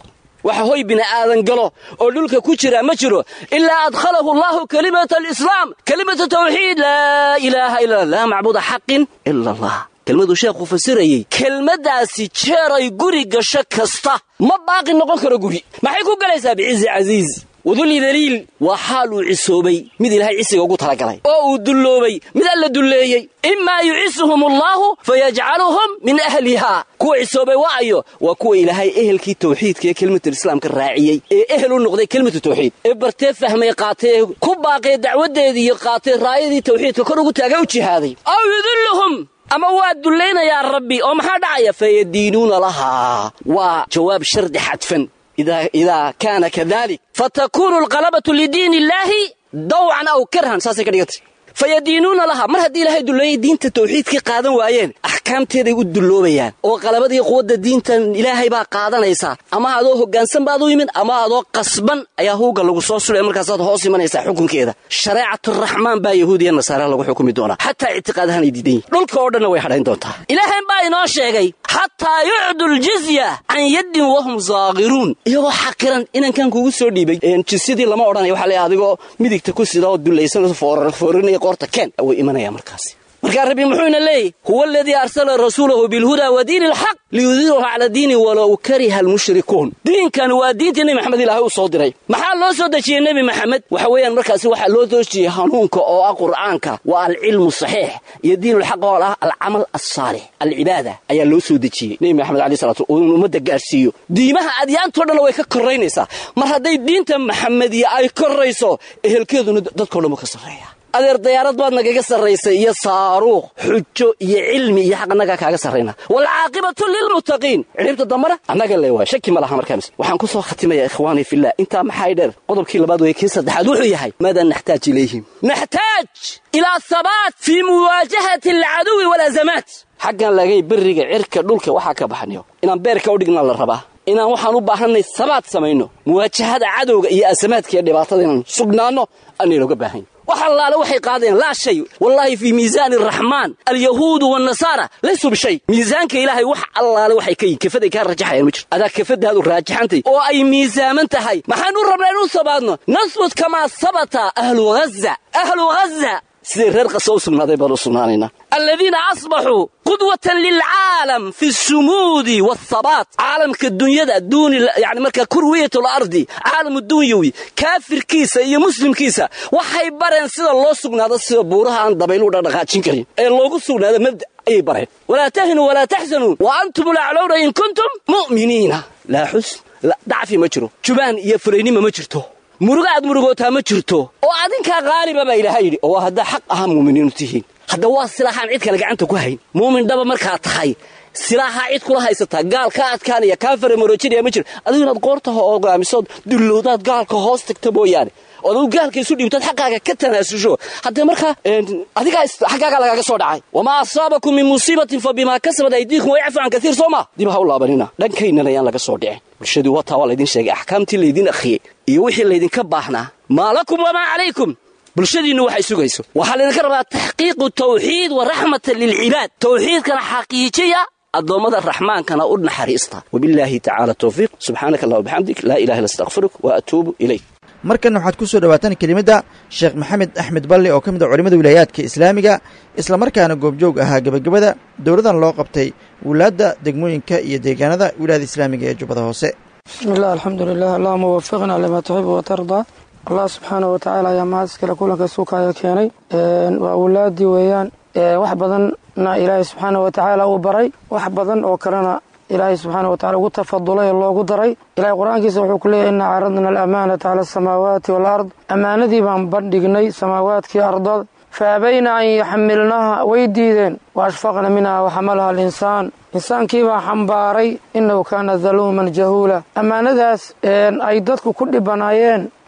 waxa hoy bini aadan galo oo dhulka ku jira ma jiro ilaa adkhalahu allahu kalimata alislaam kalimata tawxiid laa ilaaha illa laa macbuuda xaqin ila allah kelmaduu sheekhu fasirayey kelmaddaasi jeeray guri gasho kasta ma baaqi noqon karo guri maxay ku galaysaa bicizi casiiz wadulli daliil waa xaal uu cisoobay mid ilaahay cisiga ugu talagalay oo uu dulloobay mid alla dulleeyey imaa yucisuhum allaahu fayajcaluhum min ahlihaa kuwa cisoobay waayo waa kuwa ilaahay ehelkii tawxiidka ee kelimatulislaamka raaciyey ee ehel u noqday kelimatu tawxiid ee bartee fahmay qaatee ku baaqee dacwaddeedii iyo qaatee raayadii tawxiidka kor ugu taaga u jihaaday aw yudilluhum ama waa dullaynayaa rabbi oo maxaa dhacaya fayadiinuuna lahaa waa jawaab shardi xadfan idaa kaana kadalik fatakuunu alqalabatu lidiin illaahi dawcan aw karhan saasay ka dhigantay fayadiinuuna lahaa mar haddii ilaahay dulleeyay diinta tawxiidkii qaadan waayeen axkaamteeday u dulloobayaan oo qalabadii quwadda diintan ilaahay baa qaadanaysaa ama adoo hoggaansan baad u yimid ama adoo qasban ayaa huugga lagu soo sulaya markaasaad hoos imanaysaa xukunkeeda shareecaturaxmaan baa yahuudiya nasaara lagu xukumi doonaa xataa ictiqaadahanay diidan yihin dhulka oo dhanna way hadhayn doontaa ilaahay baa inoo sheegay xataa yucdu ljizya can yaddin wahum zaaqiruun iyagoo xaqiran inankan kugu soo dhiibay jisyadii lama odhanaya waxaa leeyahay adigoo midigta ku sida oo dullaysan foorinaya qoorta keen way imanaya markaasi markaa rabbi muxuuna leeyahy huwa aladii arsala rasuulahu bilhudaa wa diini alxaq liyudhirahu cala diini walow kariha almushrikuun diinkan waa diintii nebi maxamed ilaahay u soo diray maxaa loo soo dejiyey nebi maxamed waxa weeyaan markaasi waxaa loo dejiyey hanuunka oo ah qur'aanka waa alcilmu saxiix iyo diinulxaq oo ah alcamal alsaalix alcibaada ayaa loo soo dejiyey nebi maxamed alai salatu uu ummadda gaadhsiiyo diimaha adyaantoo dhanna way ka korraynaysaa mar hadday diinta maxamediya ay korrayso ehelkeeduna dadkao dhan wuu ka sarreeya adeer dayaarad baad nagaga sarraysay iyo saaruuq xujo iyo cilmi iyo xaq annagaa kaaga sarrayna waalcaaqibatu lilmuttaqiin cidhibta dambana annaga le waay shaki ma laha markaas waxaan ku soo khatimayaa ikhwaanii fillah intaa maxay dheer qodobkii labaad weeye kii saddexaad wuxuu yahay maadaa naxtaaj ilayhim naxtaaj ilaa habaat fii muwaajahati alcaduwi walaazamaat xaggan lagay beriga cirka dhulka waxaa ka baxnayo inaan beerka u dhignaa la rabaa inaan waxaan u baahannay sabaad samayno muwaajahada cadowga iyo asamaadka iyo dhibaatada inaan sugnaanno anaynoga baahan wax allaale waxay qaadeen laa shay wallaahi fii miisaani araxmaan alyahuudu waannasaara laysuu bishay miisaanka ilaahay wax allaale waxay ka yihin kafaday kaa rajaxayaan ma jiro adaa kafadaadu raajixantay oo ay miisaaman tahay maxaan u rabnaa inu sabaadno nasbut kamaa sabata ahlu haza ahlu haza siday reer qasa u sugnaaday baan u sugnaanaynaa aladiina asbaxuu qudwatan lilcaalam fi sumuudi waathabaat caalamka dunyada duuni yani markaa kurwiyat alardi caalamu dunyawi kaafirkiisa iyo muslimkiisa waxay bareen sida loo sugnaado sida buuraha aan dabaylu dhaqdhaqaajin karin ee loogu sugnaado mabda ayay bareen walaa tahinuu walaa taxsanuu wa antum laclowna in kuntum mu'miniina laa xusn dacfi ma jiro jubaan iyo furaynima ma jirto muruga aad murugootaa ma jirto oo adinkaa qaaliba baa ilaahay yidhi oo haddaa xaq ahaa muuminiinu tihiin hadda waa silaaxaan cid kale gacanta ku hayn muumin dhaba markaa tahay silaaxaa cid kula haysataa gaal kaa adkaanaya kaa faramoroojinaya ma jiro adigu inaad qoortaha ogaamisood dullowdaad gaalka hoos tagta mooyaane ood adu gaalka isu dhiibtood xaqaaga ka tanaasusho haddee markaa adigaa xaggaagaa lagaaga soo dhacay wamaa asaabakum min musiibatin fa bimaa kasabat aydiikum wayacfu can kaiir soo maa dib ha u laabanina dhankaynana ayaan laga soo dhicin bulshadii wataa waa laydin sheegay axkaamtii laydin akhriyey iyo wixii laydinka baahnaa maa lakum wamaa calaykum bulshadiinnu waxay sugayso waxaa laydinka rabaa taxqiiqu tawxiid wa raxmatan lilcibaad tawxiidkana xaqiijiya addoommada raxmaankana u naxariista wabillaahi tacaala towfiiq subxaanaka allah wabixamdik laa ilaha illa astaqfiruk wa atuubu ilayk markan waxaad ku soo dhowaataan kelimadda sheekh maxamed axmed balle oo ka mid a culimmada wilaayaadka islaamiga islamarkaana goobjoog ahaa gebagabada dowladan loo qabtay wulaadda degmooyinka iyo deegaanada wilaayada islaamiga ee jubbada hoose bismi illah alxamdu lilah allahuma wafiqna limaa tuxibu watardaa allah subxaana wa tacaala ayaa mahad iskale kulanka suukaya keenay waa wulaadii weeyaan wax badanna ilaahay subxaana wa tacaala uu baray wax badan oo kalena ilaahay subxaana wa tacala ugu tafadulay oo loogu daray ilahay qur-aankiisa wuxuu ku leeyahy inna caradna alamaanata cala asamaawaati waalard ammaanadii baan bandhignay samaawaadkii ardada fa abayna an yaxmilnaha way diideen wa ashfaqna minha waxamalaha alinsaan insaankii baa xambaaray innahu kaana daluuman jahuula ammaanadaas ay dadku ku dhibanaayeen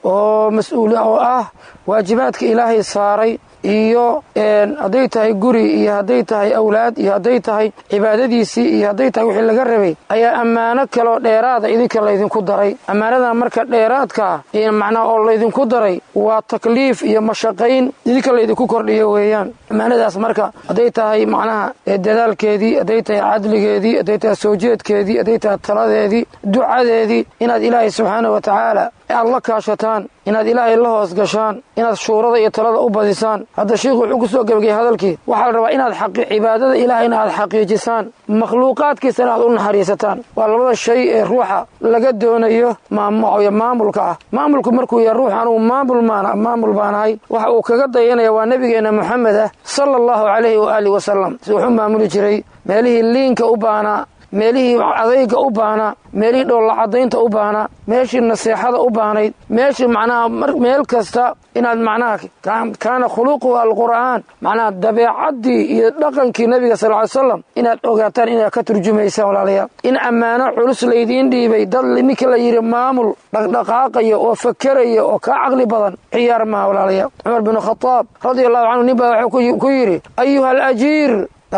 oo mas-uuli oo ah waajibaadka ilaahay saaray iyo hadday tahay guri iyo hadday tahay awlaad iyo hadday tahay cibaadadiisii iyo hadday tahay wixii laga rabay ayaa ammaano kaloo dheeraada idinka laydinku daray ammaanadan marka dheeraadkaa macnaha oo laydinku daray waa takliif iyo mashaqayn idinka laydinku kordhiyo weeyaan ammaanadaas marka hadday tahay macnaha dadaalkeedii hadday tahay cadligeedii hadday tahay soo jeedkeedii hadday tahay taladeedii ducadeedii inaad ilaahay subxaana wa tacaala aad la kaashataan inaad ilaahay la hoos gashaan inaad shuurada iyo talada u badisaan hadda sheikhu wuxuu ku soo gebagayay hadalkii waxaa la rabaa inaad cibaadada ilaahayna aad xaqiijisaan makhluuqaadkiisana aad u naxariisataan waa labada shay ee ruuxa laga doonayo maamulka ah maamulku markuu yahay ruux anugu maamul maamul baanahay waxa uu kaga dayanaya waa nebigeenna moxamed ah sala allahu calayhi waaalih wasalam si wuxuu maamuli jiray meelihii liinka u baanaa meelihii adayga u baahnaa meelihii dhoollacadaynta u baahnaa meeshii naseexada u baahnayd meeshii macnaha meel kasta inaad macnaha kaana khuluquhu alqur'aan macnaha dabeecaddii iyo dhaqankii nebiga sal ly slam inaad ogaataan inaad ka turjumaysaan walaalayaal in ammaano culus laydiin dhiibay dad ninka la yidhi maamul dhaqdhaqaaqaya oo fakeraya oo kaa caqli badan ciyaar maha walaalayaal cumar binu khadaab radia allahu canhu nin baa wuxuu ku yidhi ayuha alajiir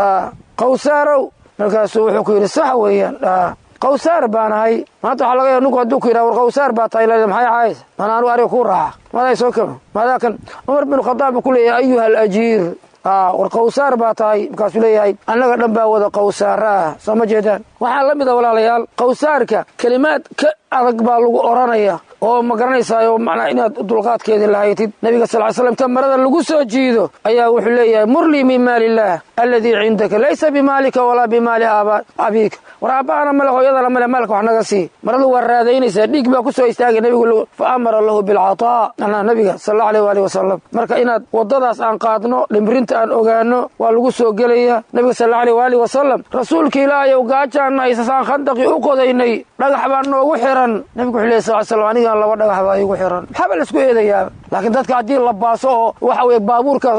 qawsaarow markaasuu wuxuu ku yidhi sax weeyaan qawsaar baan ahay maanta waxaa laga ya ninku hadduu ku yidhaha war qawsaar baa tahay la maxay caaysa mana anugu ariga kuu raaca madaa soo kama madaa kan cumar bin khadaab buu ku leeyahay ayuha alajiir war qawsaar baa tahay markaasuu leeyahay annaga dhan baa wada qawsaara ah soo ma jeedaan waxaa la mid a walaalayaal qawsaarka kelimaad ka adag baa lagu odhanaya oo ma garanaysaayo macnaa inaad dulqaadkeedii lahaytid nabiga sal ly slam ta marada lagu soo jiido ayaa wuxuu leeyahay murlii min maali illaah alladii cindaka laysa bimaalika walaa bimaali abiika war aabbahana male hooyadana male maalka wax naga sii maradu waa raadaynaysaa dhiig baa ku soo istaagay nebigu fa amara lahu bilcataa anaa nabiga sal allau aleyh waali wasalam marka inaad waddadaas aan qaadno dhimrinta aan ogaano waa lagu soo gelaya nabiga sal allau aleyh waali wasalam rasuulka ilaahayow gaajaanna aysasaan khandaqii u qodaynay dhagax baa noogu xiran nabigu wuxuu ley sal slam anigan laba dhagax baa iigu xiran maxaaba laisku eedayaaba laakiin dadka haddii la baaso oo waxa weye baabuurka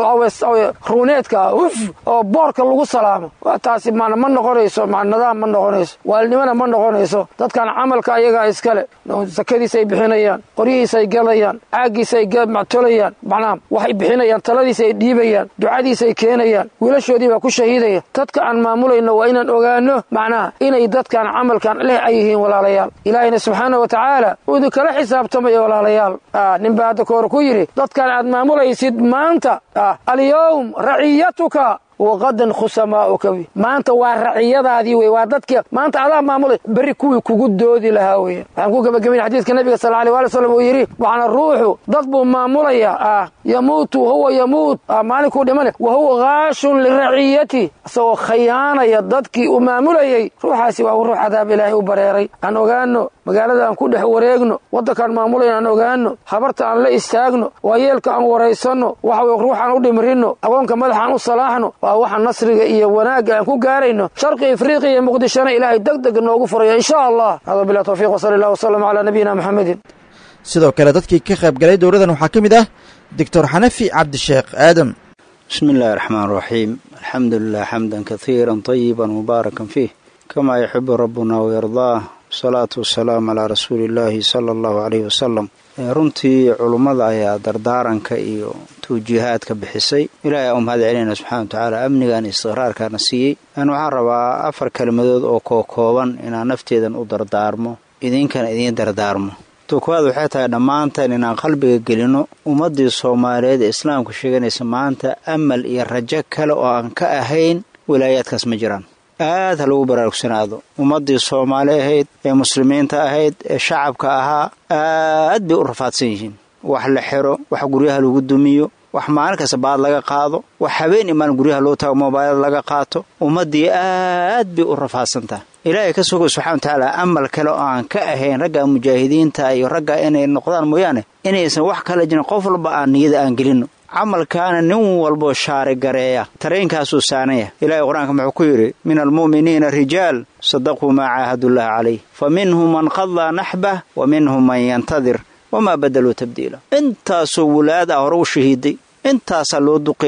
ruuneedka uf oo boorka lagu salaamo waa taasi mana ma noqonayso ma nidaam ma noqonayso waalnimana ma noqonayso dadkan camalka ayagaa iskale sakadiisay bixinayaan qoryihiisay gadayaan caagiisay tolayaan macnaha waxay bixinayaan taladiisay dhiibayaan ducadiisay keenayaan wiilashoodii baa ku shahiidaya dadka aan maamulayno waa inaan ogaano macnaha inay dadkan camalkan leh ay yihiin walaalayaal ilaahayna subxaana wa tacaala uu idinkala xisaabtamaya walaalayaal nin baa hadda kahor ku yidhi dadkan aad maamulaysid maanta alyowm raciyatuka waqadan khusamaauka maanta waa raciyadaadii wey waa dadkii maanta adaa maamulay berri kuwii kugu doodi lahaa weya waxaan ku gebagabayn xadiidka nabiga sal alay waali slam uu yidhi waxaana ruuxu dad buu maamulaya ah yamuutu huwa yamuut maalinkuu dhimana wa huwa haashun liraciyati isagoo khayaanaya dadkii uu maamulayey ruuxaasi waa ruux cadaab ilaahay u bareeray aan ogaano magaalada aan ku dhex wareegno waddankaan maamulayn aan ogaano habarta aan la istaagno waayeelka aan waraysanno waxa weye ruuxaan u dhimrinno agoonka madaxaan u salaaxno waa waxa nasriga iyo wanaagga aan ku gaarayno sharqi afriqiya iyo muqdishona ilaahay deg deg noogu furaya insha allah hada bilah tawfiq wsala allah wasalam calaa nabiyina maxamedin sidoo kale dadkii ka qayb galay dowladan waxaa ka mid ah doctor xanafi cabdisheekh aadam bismi illahi raxmaan raxiim alxamdu lilah xamdan kaiira طayiba mubaarakan fiih kamaa yuxibu rabbuna wayardaah wasalaatu wasalaamu calaa rasuuli illaahi sala allahu caleyhi wasalam runtii culummada ayaa dardaaranka iyo tawjiihaadka bixisay ilaahay u mahad celinayna subxana wa tacaala amnigan istiqraarkaana siiyey aan waxaan rabaa afar kelmadood oo kookooban inaan nafteedan u dardaarmo idinkana idiin dardaarmo tukuwaad waxay tahay dhammaanteen inaan qalbiga gelinno ummaddii soomaaliyeed ee islaamku sheeganaysa maanta amal iyo rajo kale oo aan ka ahayn wilaayaadkaas ma jiraan aad ha lagu baraarugsanaado ummaddii soomaali ahayd ee muslimiinta ahayd ee shacabka ahaa aad bay u rafaadsan yihiin wax la xiro wax guryaha lagu dumiyo wax maalin kasta baad laga qaado wax habeen imaan guryaha loo taago mobaylada laga qaato ummaddii aad bay u rafaadsantaha ilaahay ka sugo subxana wa tacaala amal kale oo aan ka ahayn ragga mujaahidiinta iyo ragga inay noqdaan mooyaane inaysan wax kala jirin qof walba aan niyada aan gelinno camalkaana nin walboo shaari gareeya tareenkaasuu saanaya ilaahay qur-aanka muxuu ku yidhi min almu'miniina rijaal sadaquu maa caahadullaahi calayh fa minhum man qadaa naxbah wa minhum man yantadir wamaa badaluu tabdiila intaasoo wulaad ah hore u shahiiday intaasaa loo duqeeyey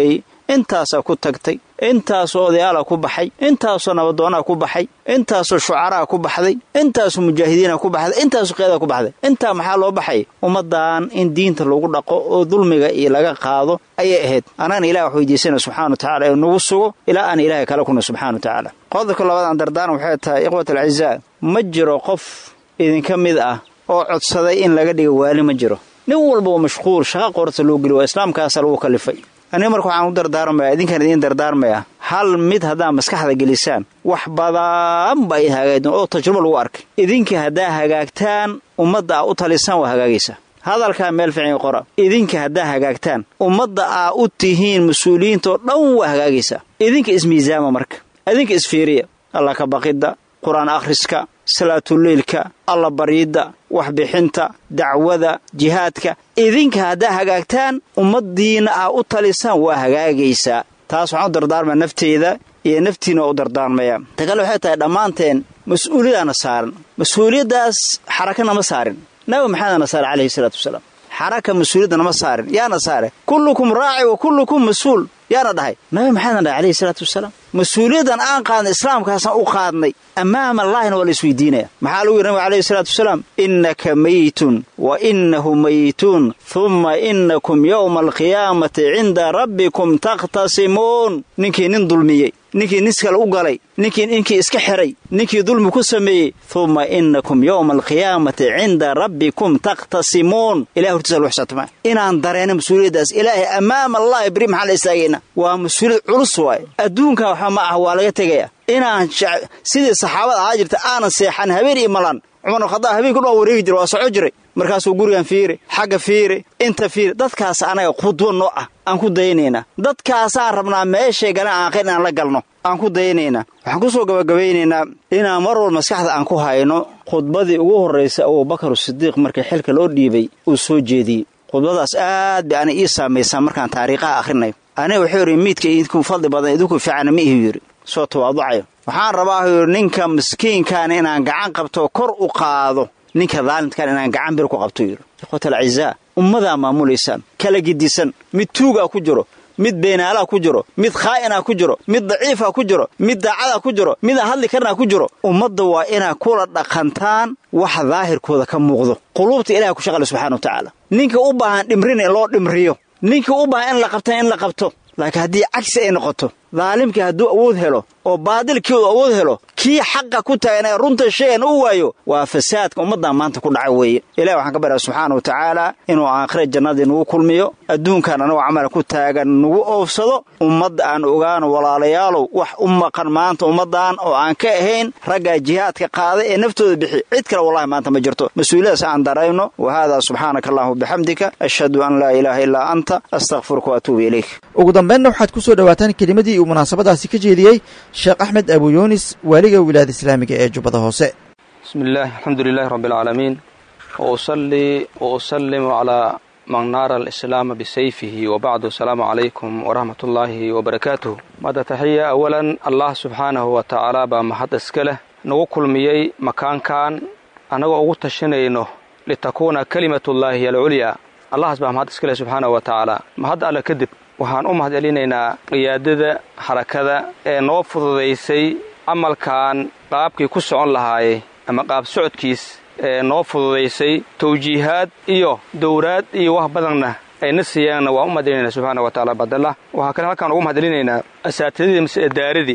intaasaa ku tagtay intaasoo odayaala ku baxay intaasoo nabadoonaa ku baxay intaasoo shucaraa ku baxday intaasoo mujaahidiina ku baxday intaasoo qeedaa ku baxday intaa maxaa loo baxay ummaddan in diinta lagu dhaqo oo dulmiga iyo laga qaado ayay ahayd anagana ilah wax weydiisana subxana wa tacala ee nagu sugo ilaa aan ilaahay kala kuna subxana wa tacaala qodobka labaad aan dardaaran waxay tahay ikhwat alcizaa ma jiro qof idinka mid ah oo codsaday in laga dhiga waali ma jiro nin walba waa mashquul shaqa qorta loo geli waa islaamkaasa lagu kalifay aniga marka waxaan u dardaarmaya idinkaan idiin dardaarmaya hal mid haddaa maskaxda gelisaan wax badan ba ay hagaagdeen oo tajrubo lagu arkay idinka haddaa hagaagtaan ummadda aa u talisaan waa hagaagaysaa hadalkaa meel fiican qora idinka haddaa hagaagtaan ummadda aa u tihiin mas-uuliyiintaoo dhan waa hagaagaysaa idinka ismiisaama marka idinka isfiiriya alla ka baqidda qur-aan akhriska salaatuleylka alla baryidda waxbixinta dacwada jihaadka idinka haddaa hagaagtaan ummaddiinna aa u talisaan waa hagaagaysaa taas waxaan u dardaarmaya nafteyda iyo naftiina waa u dardaarmaya ta kale waxay tahay dhammaanteen mas-uuliyadaana saaran mas-uuliyaddaas xarakana ma saarin nabi maxamedana saare calayhi salaatu wasalaam xaraka mas-uuliyadda nama saarin yaana saare kullukum raaci wa kullukum mas-uul yaana dhahay nabi maxamedna dhahay calayhi salaatu wasalaam mas-uuliyaddan aan qaadnay islaamkaasaan u qaadnay ammaama allaahina waa la isweydiinaya maxaa lagu yidhi nabiga calayhi salaatu wasalaam innaka meytun wa innahu meytuun humma innakum yowma alqiyaamati cinda rabbikum takhtasimuun ninkii nin dulmiyey ninkii nis kale u galay ninkii ninkii iska xiray ninkii dulmi ku sameeyey humma innakum yowma alqiyaamati cinda rabbikum takhtasimuun ilahay hortiisa lagu xisaabtama inaan dareenno mas-uuliyaddaas ilaahay ammaama allahi beri maxaan la istaagaynaa waa mas-uuliyad culus waaye adduunka waxba ma ah waa laga tegaya inaan sidii saxaabada ahaa jirta aanan seexan habeen iyo malan cumar khadaab habeenku dhan wareegi jira waa soco jiray markaasuu gurigan fiiri xagga fiiri inta fiiri dadkaas anaga khudwo noo ah aan ku dayanaynaa dadkaasaan rabnaa meeshay galan aanqayn inaan la galno aan ku dayanaynaa waxaan ku soo gabagabaynaynaa inaan mar wal maskaxda aan ku hayno khudbadii ugu horraysay abubakar sidiiq markii xilka loo dhiibay uu soo jeediyey khudbadaas aad bay ana ii saamaysaa markaan taariikhaha akhrinayo aniga wuxuu yidhi miidka idinku fadli badan idinku fiicana ma ihi yidhi soo tawaaducayo waxaan rabaa yidhi ninka miskiinkan inaan gacan qabto kor u qaado ninka daalimkan inaan gacan bir ku qabto yidhi ikhwatal acizaa ummadaa maamulaysaan kala gidisan mid tuugaa ku jiro mid beenaalaa ku jiro mid khaa'inaa ku jiro mid daciifaa ku jiro mid daacadaa ku jiro midaan hadli karnaa ku jiro ummadda waa inaa kula dhaqantaan wax daahirkooda ka muuqdo quluubta ilahay ku shaqale subxana wa tacaala ninka u baahan dhimrin in loo dhimriyo ninka u baahan in la qabta in la qabto laakiin haddii cagsi ay noqoto daalimkii hadduu awood helo oo baadilkii uu awood helo kii xaqa ku taagan ee runta sheegan u waayo waa fasaadka ummaddan maanta ku dhaca weeye ilahi waxaan ka baryaa subxaana wa tacaala inuu aakhira jannadii nagu kulmiyo adduunkan anagoo camala ku taagan nagu oofsado ummadda aan ogaano walaalayaalow wax u maqan maanta ummaddan oo aan ka ahayn raggaa jihaadka qaaday ee naftooda bixi cid kale wallahi maanta ma jirto mas-uuliyadaas aan darayno wa haadaa subxaanaka allahuma bixamdika ashhadu an laa ilaaha illaa anta astakfiruka wa atuubu ilayk ugu dambaynna waxaad ku soo dhowaataan kelimadii uu munaasabadaasi ka jeediyey sheekh axmed abu yuunis waaliga wilaayada islaamiga ee jubbada hoose bismi illaahi alxamdu lilahi rabbi alcaalamiin wa usallii wa usallimu calaa man naara alislaama bisayfihi wa bacdu asalaamu calaykum waraxmat ullaahi wabarakaatuh madda taxiya awalan allah subxaanahu wa tacaala baa mahad iska leh nagu kulmiyey makaankan annagoo ugu tashanayno litakuuna kalimatullaahi alculyaa allahas baa mahad iska leh subxaanahu wa tacaala mahad alle kadib waxaan u mahad celinaynaa qiyaadada xarakada ee noo fududaysay camalkan qaabkii ku socon lahaayey ama qaab socodkiis ee noo fududaysay tawjiihaad iyo dowraad iyo wax badanna ayna siiyaanna waan u mahad celinayna subxaana wa tacaala badalla waxaa kale halkaan ugu mahad celinaynaa asaatidadii mase edaaradii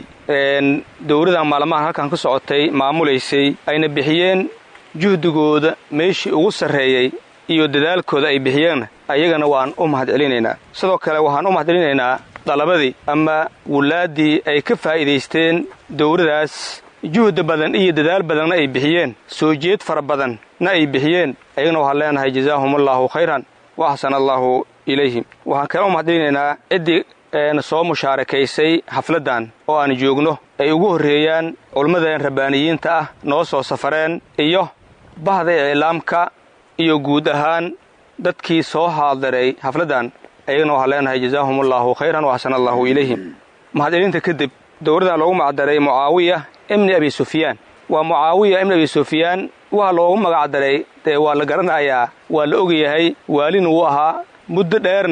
dowradan maalmahan halkaan ka socotay maamulaysay ayna bixiyeen juhdigooda meeshii ugu sarreeyey iyo dadaalkooda ay bixiyeen ayagana waan u mahad celinaynaa sidoo kale waxaan u mahad celinaynaa dalabadii ama wulaaddii ay ka faa'iidaysteen dowradaas juhdi badan iyo dadaal badanna ay bixiyeen soo jeed fara badanna ay bixiyeen ayagana waxaan leenahay jazaahumallaahu khayran wa axsana allaahu ilayhim waxaan kale u mahad celinaynaa ciddii na soo mushaarakaysay xafladdan oo aan joogno ay ugu horreeyaan culimmadeen rabbaaniyiinta ah noo soo safareen iyo bahda iclaamka iyo guud ahaan dadkii soo haadiray xafladdan ayagana waxaan leenahay jazaahumallaahu khayran wa axsana allaahu ilayhim mahadcelinta kadib dowradan loogu magacdaray mucaawiya ibni abi sufyaan waa mucaawiya ibni abi sufyaan waa loogu magacdaray dee waa la garanayaa waa la ogyahay waalina wuu ahaa muddo dheerna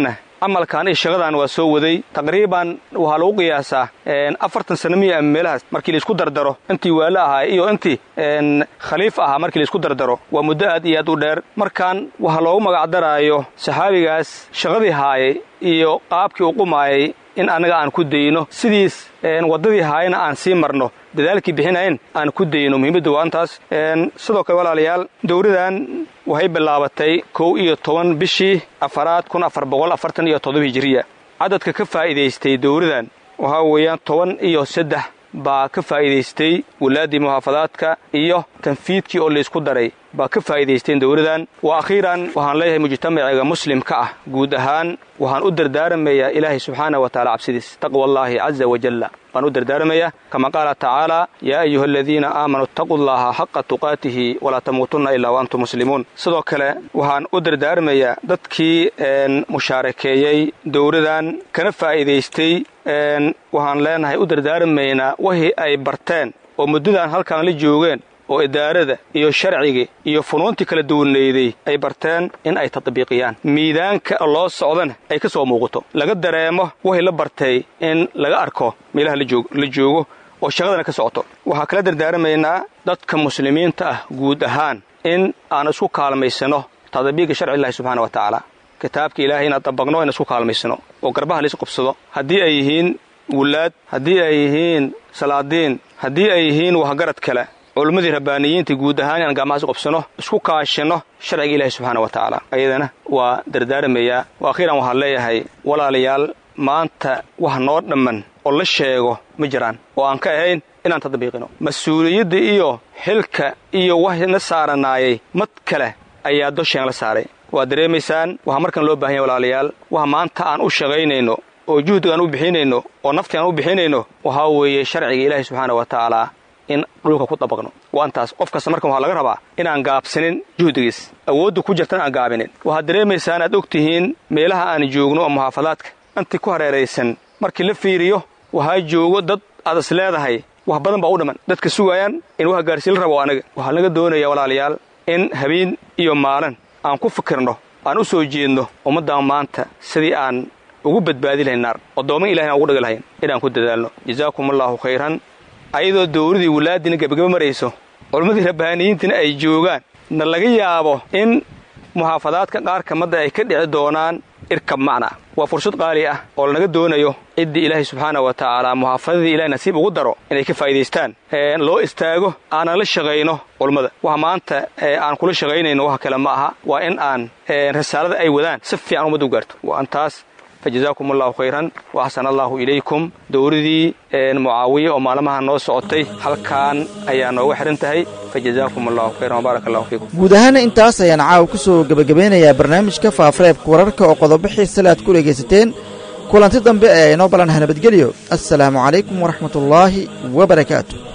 camalkan iyo shaqadan waa soo waday taqriiban waxaa lagu qiyaasaa afartan sano miya ama meelahaas markii laisku dardaro intii waalo ahaa iyo intii khaliif ahaa markii laisku dardaro waa muddo aad iyo aad u dheer markaan waxaa loogu magacdaraayo saxaabigaas shaqadii haayay iyo qaabkii u qumaayay in annaga aan ku dayno sidiis waddadii haayana aan sii marno dadaalkii bixinayn aan ku dayno muhiimadda waa intaas sidoo kale walaalayaal dowladan waxay bilaabatay kow iyo toban bishii afaraad kun afar boqol afartan iyo toddoba hijiriya cadadka ka faa'iidaystay dowladan waxaa weeyaan toban iyo saddex baa ka faa'iidaystay walaaddii muxaafadaadka iyo tanfiidkii oo laysku daray baa ka faa'iidaysteen dowladan wa akhiiran waxaan leeyahay mujtamaciga muslimka ah guud ahaan waxaan u dardaaramayaa ilaahay subxaana wa taala cabsidiis taqwa allaahi caza wajalla waan u dardaaramayaa kama qaala tacaala yaa ayuha aladiina aamanuu ittaquu llaha xaqa tuqaatihi walaa tamuutunna ilaa wa antum muslimuun sidoo kale waxaan u dardaaramayaa dadkii mushaarakeeyey dowladan kana faa'iidaystay waxaan leenahay u dardaaramaynaa wixii ay barteen oo muddadan halkan la joogeen oo idaarada iyo sharcigii iyo funuuntii kala duwanayday ay barteen in ay tatbiiqiyaan miidaanka loo socdana ay ka soo muuqato laga dareemo wixii la bartay in laga arko meelaha la joogo oo shaqadana ka socoto waxaa kala dardaaramaynaa dadka muslimiinta ah guud ahaan in aan isku kaalmaysano tadbiiqa sharci illahi subxaana wa tacaala kitaabka ilaahay inaan dabaqno in isku kaalmaysano oo garbaha lais qabsado haddii ay yihiin wulaad haddii ay yihiin salaadiin haddii ay yihiin waxgarad kale culimmadii rabbaaniyiinta guud ahaan inaan gacmahaas qabsano isku kaashino sharciga ilaahi subxaana wa tacaala ayadana waa dardaaramayaa wa akhiiran waxaan leeyahay walaalayaal maanta wax noo dhamman oo la sheego ma jiraan oo aan ka ahayn inaan tadbiiqino mas-uuliyadda iyo xilka iyo wax na saaranaayay mad kale ayaa dosheen la saaray waad dareemaysaan waxaa markan loo bahan yahay walaalayaal waxa maanta aan u shaqaynayno oo juhdiga aan u bixinayno oo nafti aan u bixinayno waxaa weeye sharciga ilaahi subxaana wa tacaala in dhulka ku dabaqno waa intaas qof kasta markan waxaa laga rabaa inaan gaabsanin juhdigiis awoodda ku jirtan aan gaabinin waxaad dareemaysaan aad og tihiin meelaha aan joogno oo muxaafadaadka intii ku hareeraysan markii la fiiriyo waxaa joogo dad aad is leedahay wax badan baa u dhamman dadka sugaayaan in wax gaarsiin la rabo anaga waxaa laga doonayaa walaalayaal in habeen iyo maalin aan ku fikirno aan u soo jeedno ummaddan maanta sidii aan ugu badbaadi lahayn naar oddoomman ilahin aan ugu dhigi lahayn inaan ku dadaalno jazaakum allaahu khayran ayadoo dowladii walaadiina gebagaba marayso culimmadii rabbaaniyiintina ay joogaan na laga yaabo in muxaafadaadka qaar kamadda ay ka dhici doonaan irkab macna waa fursad qaali ah oo lanaga doonayo ciddii ilaahay subxaana wa tacaala muxaafadadii ilahay nasiib ugu daro inay ka faa'iidaystaan loo istaago aanan la shaqayno culummada waxa maanta aan kula shaqaynayno wax kale ma aha waa in aan risaalada ay wadaan si fiican ummadda u gaarto waa antaas fajazaakum allahu khayran wa axsana allahu ilaykum dowladii mucaawiye oo maalmaha noo socotay halkaan ayaa nooga xidhan tahay fajazaakum allahu khayran wabaarak allahu fiikum guud ahaana intaas ayaan caawa ku soo gebagabeynayaa barnaamijka faafareebka wararka oo qodobo xiisale aad ku dhegaysateen kulanti dambe ee inoo balanaha nabadgelyo assalaamu calaykum waraxmatullaahi wa barakaatu